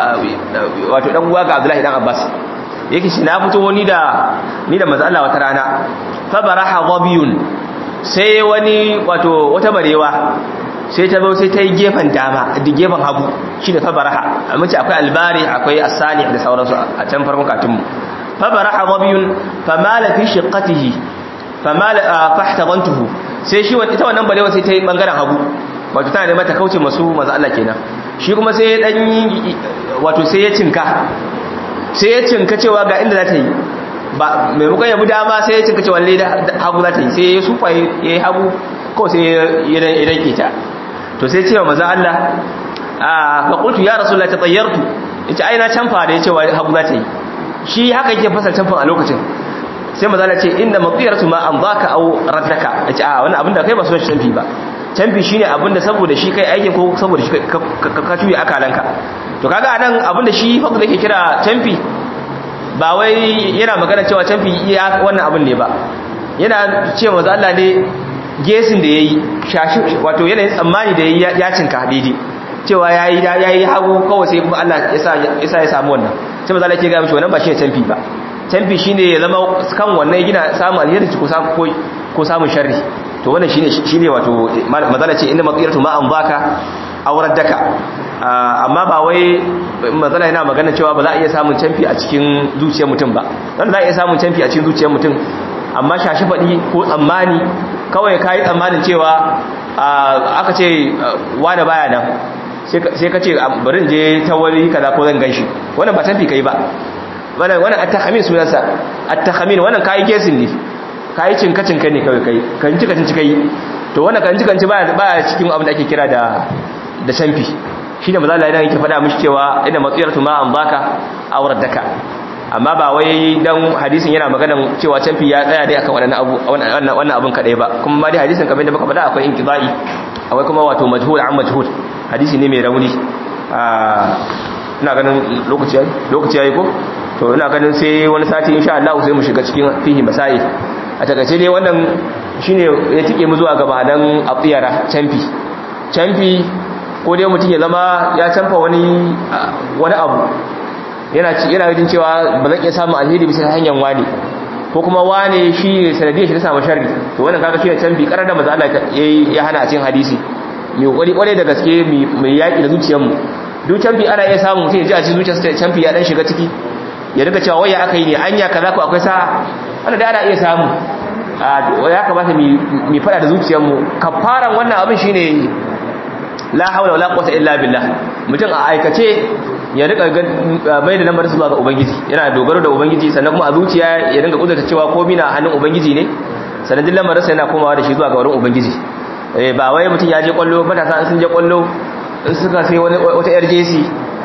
wato dan uwa ga abdullahi dan abbas yake shi na fito ni da ni da mazala wata rana fa baraha dhabiyun sai wani wato wata barewa sai ta zo sai ta yi gefen dama da gefen hagu shine fa baraha amma ce akwai albari akwai as-salih da sauransu a can farkon katunmu fa baraha dhabiyun famala fi shiqqatihi famala fahtadantuhu sai shi ita wannan barewa sai ta yi bangaren hagu wato tana neman ta kauce masu manzo Allah kenan shi kuma sai ya dan yi wato sai ya cinka sai ya cinka cewa ga inda za ta yi ba maimakon ya bi dama sai ya cinka cewa lalle da hagu za ta yi sai ya sufa ya yi hagu ko sai ya danke ta to sai cewa manzo Allah a fa qultu ya rasulullah tatayyartu yace ai na canfa da yace wa hagu za ta yi shi haka yake fasar canfan a lokacin sai manzo Allah ce inna matiyaratu ma an zaka aw raddaka yace a wannan abin da kai ba so shi canfi ba canfi shine abinda saboda shi kai aikin ko saboda shi ka tuyi akalanka to kaga anan abinda shi fadl yake kira canfi ba wai yana magana cewa canfi iya wannan abin ne ba yana cewa manzo Allah ne gesin da yayi shashi wato yanayin tsammani da yayi ya cinka daidai cewa yayi yayi hagu kawai sai kuma Allah yasa yasa ya samu wannan sai manzo Allah yake ga mishi wannan ba shi canfi ba canfi shine ya zama kan wannan gina samu alheri ko samu ko samun sharri to wannan shine shine wato mazala ce inda matsiratu ma an baka aurar daka amma ba wai mazala yana magana cewa ba za a iya samun canfi a cikin zuciyar mutum ba dan za a iya samun canfi a cikin zuciyar mutum amma shashi fadi ko tsammani kawai kai tsammanin cewa aka ce wani baya nan sai ka ce bari in je ta wani kaza ko zan ganshi wannan ba canfi kai ba wannan wannan at-tahmin sunansa at-tahmin wannan kai kesin ne kayi cinka-cinka ne kawai kai kan cika cinka yi to wannan kan cikanci baya cikin abin da ake kira da da canfi shine maza Allah idan yake faɗa mishi cewa ina matsiyartu ma an baka aurar daka amma ba wai dan hadisin yana maganan cewa canfi ya tsaya dai akan wannan abu wannan wannan abun kadai ba kuma ma dai hadisin kamar da muka faɗa akwai inqidai akwai kuma wato majhul an majhul hadisi ne mai rauni ina ganin lokaci yayi lokaci yayi ko to ina ganin sai wani sati insha Allah sai mu shiga cikin fihi masail a takaice dai wannan shine ya tike mu zuwa gaba dan afiyara canfi canfi ko dai mutum ya zama ya canfa wani wani abu yana yana jin cewa ba zan iya samu alheri bisa hanyar wani ko kuma wane shi ne sanadiyar shi ta samu sharri to wannan kaga shine canfi karar da manzo Allah ya hana a cikin hadisi mai kokari kware da gaske mai yaki da zuciyarmu duk canfi ana iya samu mutum ya ji a cikin zuciyarsa canfi ya dan shiga ciki ya riga cewa waya aka yi ne anya kaza ko akwai sa'a wanda da ana iya samu ya kamata mu fada da zuciyarmu kafaran wannan abin shine la haula wala quwwata illa billah mutum a aikace ya rika bai da lambar zuwa ga ubangiji yana dogaro da ubangiji sannan kuma a zuciya ya dinga kudurta cewa komai na hannun ubangiji ne sannan duk lamarin sa yana komawa da shi zuwa ga wurin ubangiji eh ba wai mutum ya je kwallo matasa sun je kwallo in suka sai wata yar jesi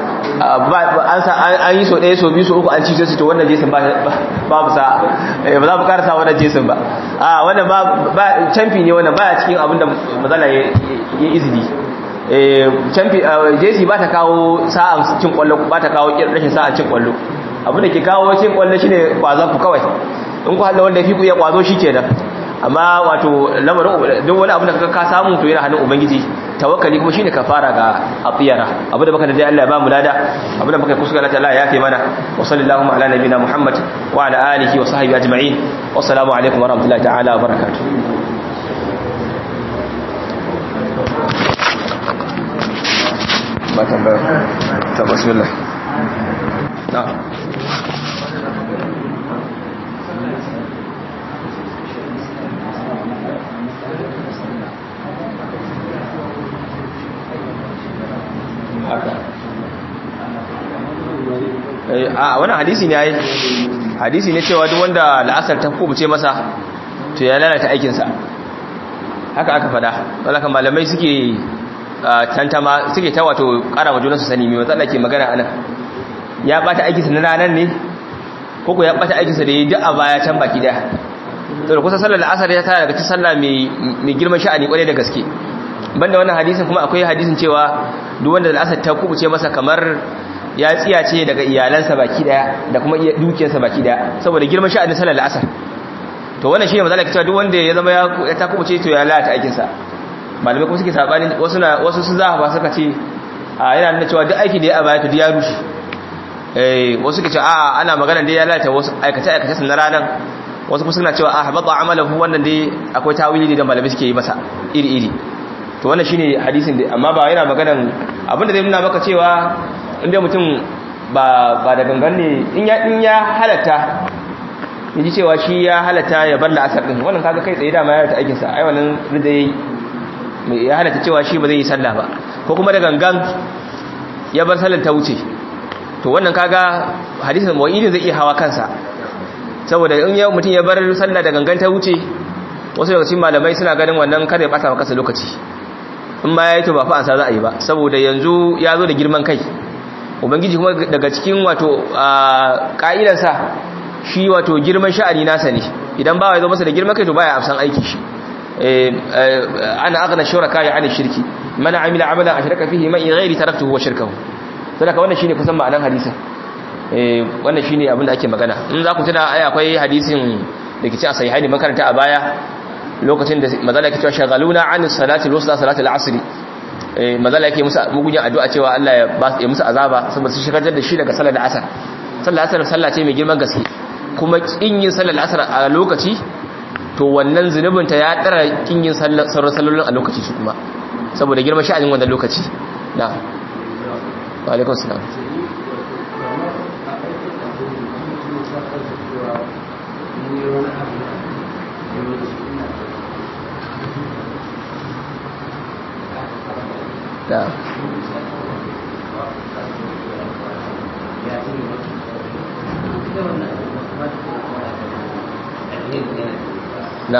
an yi so ɗaya so biyu so uku an ci su to wannan jesin babu sa ba za mu karasa wannan jesin ba a wannan ba camfi ne wannan baya cikin abin da mazala ya izini camfi jesi ba ta kawo sa'an cin kwallo ba ta kawo rashin sa'an cin kwallo abin da ke kawo cin kwallo shine kwazon ku kawai in ku hada wanda fi ku ya kwazo shi kenan amma wato lamarin duk wani abin da ka samu to yana hannun ubangiji tawakkali kuma shine kafara ga afiyara abu da baka da dai Allah ya ba mu lada abu da baka kuskura Allah ya kai mana wa sallallahu ala nabina muhammad wa ala alihi wa sahbihi ajma'in wa assalamu alaikum wa rahmatullahi ta'ala wa barakatuh ba tambaya ta bismillah na'am a wannan hadisi ne yayi hadisi ne cewa duk wanda la'asar ta kubuce masa to ya lalata aikinsa haka aka fada wanda malamai suke tantama suke ta wato kara wa junansu sani mai matsala ke magana anan ya bata aikinsa na ranar ne ko ko ya bata aikinsa da ya duk a baya can baki daya to da kusa sallar la'asar ya tara daga cikin sallah mai girman sha'ani kwarai da gaske banda wannan hadisin kuma akwai hadisin cewa duk wanda la'asar ta kubuce masa kamar ya tsiyace daga iyalansa baki daya da kuma dukiyarsa baki daya saboda girman sha'anin salar al'asar to wannan shine mazalaka cewa duk wanda ya zama ya ta kubuce to ya lalata aikin sa malamai kuma suke sabani wasu na wasu su za ba suka ce a yana nuna cewa duk aiki da ya abaya to ya rushe eh wasu suke ce a ana magana da ya lalata wasu aikace aikace sun ranan wasu kuma suna cewa a habata amalahu wannan dai akwai tawili da malamai suke yi masa iri iri to wannan shine hadisin da amma ba yana maganan abinda zai nuna maka cewa inda mutum ba ba da gangan ne in ya in ya halatta yaji cewa shi ya halatta ya bar la'asar din wannan kaga kai tsaye dama ya halatta aikin sa ai wannan rida yayi ya halatta cewa shi ba zai yi sallah ba ko kuma da gangan ya bar sallar ta wuce to wannan kaga hadisin mu'idin zai iya hawa kansa saboda in yau mutum ya bar sallah da gangan ta wuce wasu daga cikin malamai suna ganin wannan kada ya bata maka lokaci in ma yayi to ba fa ansa za a yi ba saboda yanzu ya zo da girman kai ubangiji kuma daga cikin wato ka'idarsa shi wato girman sha'ani nasa ne idan ba ya zo masa da girman kai to baya amsan aiki shi ana aghna shuraka ya ani shirki man amila amalan ashraka fihi ma ghairi taraktuhu wa shirkahu saboda wannan shine kusan ma'anar hadisin eh wannan shine abin da ake magana in za ku tuna ai akwai hadisin da ke ci a sahihaini makaranta a baya lokacin da mazala yake cewa shagaluna an salati al-wusta salati al-asr eh mazala yake musu mugunyan addu'a cewa Allah ya ba ya musu azaba saboda su shigar da shi daga salar asar sallar asar sallah ce mai girman gaske kuma kin yin sallar asar a lokaci to wannan zunubin ta ya dara kin yin sallar sallolin a lokaci su kuma saboda girman sha'anin wannan lokaci na wa alaikum salam da na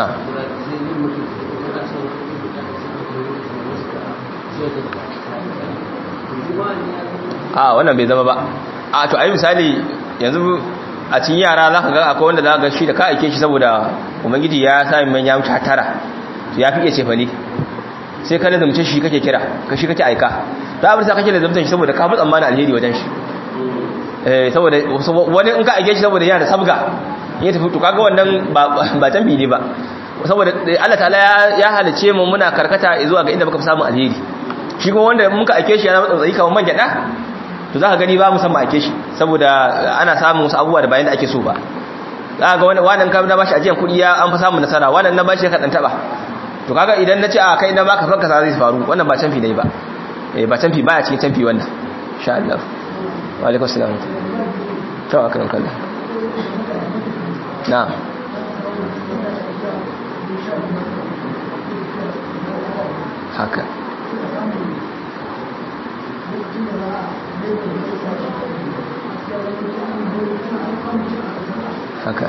a wannan bai zama ba a to ai misali yanzu a cikin yara za ka ga akwai wanda za ka ga shi da ka aike shi saboda ubangiji ya sami manya wuce tara ya fi iya ce fali sai ka lazumce shi kake kira ka shi kake aika ta abin sa kake lazumta shi saboda ka fi tsammanin alheri wajen shi eh saboda wani in ka aike shi saboda yana da sabga ya tafi to kaga wannan ba tambi ne ba saboda Allah ta'ala ya halice mu muna karkata zuwa ga inda muka fi samun alheri shi kuma wanda muka aike shi yana matsayi kamar man gyada to za ka gani ba musamman ake shi saboda ana samun wasu abubuwa da bayan da ake so ba za ga wannan kam na bashi ajiyar kuɗi ya an fi samun nasara wannan na bashi ya kaɗan taɓa to kaga idan na ce a kai na baka fanka sa zai faru wannan ba canfi ne ba ba canfi ba a cikin canfi wannan sha Allah wa alaikum salam to aka nan kallon na haka haka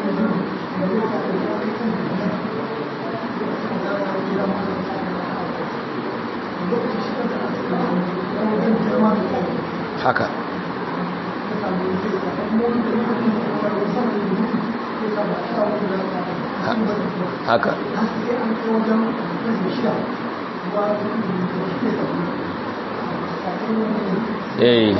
haka haka eh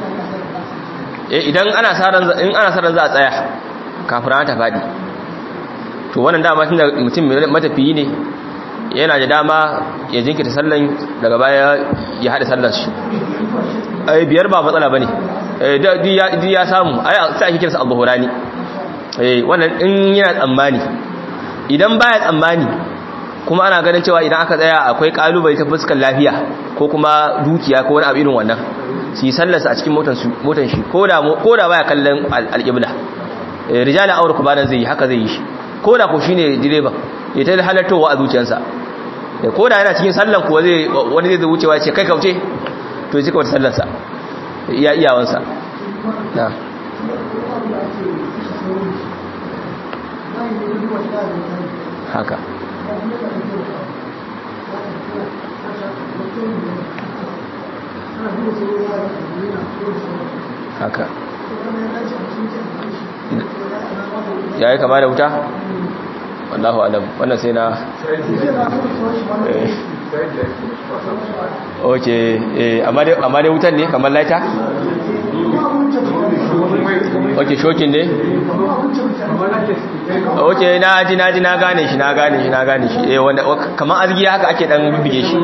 idan ana saran in ana saran za a tsaya kafin ta fadi to wannan dama tunda mutum matafiyi ne yana da dama ya jinkita sallan daga baya ya hada sallar shi ai biyar ba matsala bane eh di ya samu ai sai ake kiransa al-buhurani eh wannan in yana tsammani idan baya tsammani kuma ana ganin cewa idan aka tsaya akwai kalubale ta fuskar lafiya ko kuma dukiya ko wani abu irin wannan su yi sallarsa a cikin motan shi ko da baya kallon alƙibla rijala aure ku banan zai yi haka zai yi shi ko da ku shi ne direban ya ta halartowa a zuciyarsa ko da yana cikin sallan kuwa wani zai wucewa ce kai kauce to ya cika wata sallarsa iya iyawansa na haka haka ya yi kama da wuta? wallahu alam wannan sai na ok amma dai wutan ne kamar laita? ok shokin ne ok na ji na ji na gane shi na gane shi na gane shi eh wanda kamar azgi haka ake dan bibige shi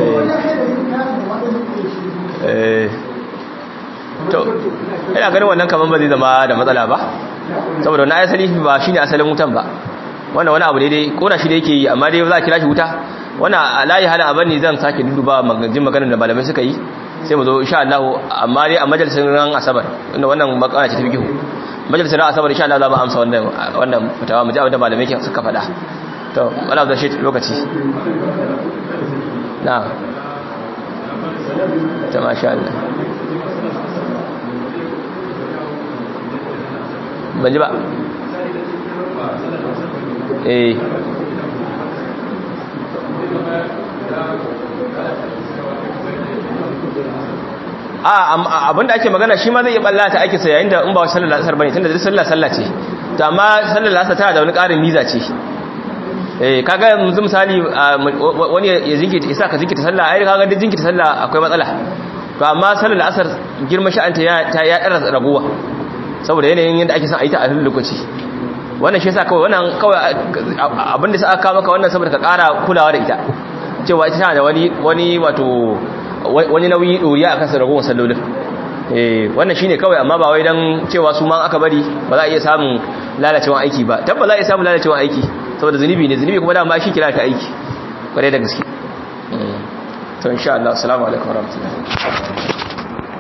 eh to ina ganin wannan kaman ba zai zama da matsala ba saboda na asali ba shine asalin wutan ba wannan wani abu ne dai kona shi da yake yi amma dai za a kira shi wuta wannan alayi halin abin ne zan sake duduba magajin maganar da malamai suka yi sai mu zo insha Allah amma dai a majalisar ran asabar inda wannan makana ce ta bigihu majalisar ran asabar insha Allah za mu amsa wannan wannan fitawa mu ji abin da malamai ke suka faɗa to wala da shi lokaci na ta masha Allah ban ji ba eh a abinda ake magana shi ma zai iya ballata ake sa yayin da in ba sallar asar bane tunda duk sallar sallah ce to amma sallar asar tana da wani ƙarin miza ce eh kaga yanzu misali wani ya jinkita isa ka jinkita sallah ai kaga duk jinkita sallah akwai matsala to amma sallar asar girman sha'anta ya ta ya dara raguwa saboda yanayin yadda ake son a yi ta a lokaci wannan shi yasa kawai wannan kawai abinda sai aka maka wannan saboda ka ƙara kulawa da ita cewa ita tana da wani wani wato wani nauyi doriya akan sarragon sallolin eh wannan shine kawai amma ba wai dan cewa su ma aka bari ba za a iya samun lalacewa aiki ba tabba za a iya samun lalacewa aiki saboda zunubi ne zunubi kuma dama shi kira ta aiki kware da gaske to insha Allah assalamu alaikum warahmatullahi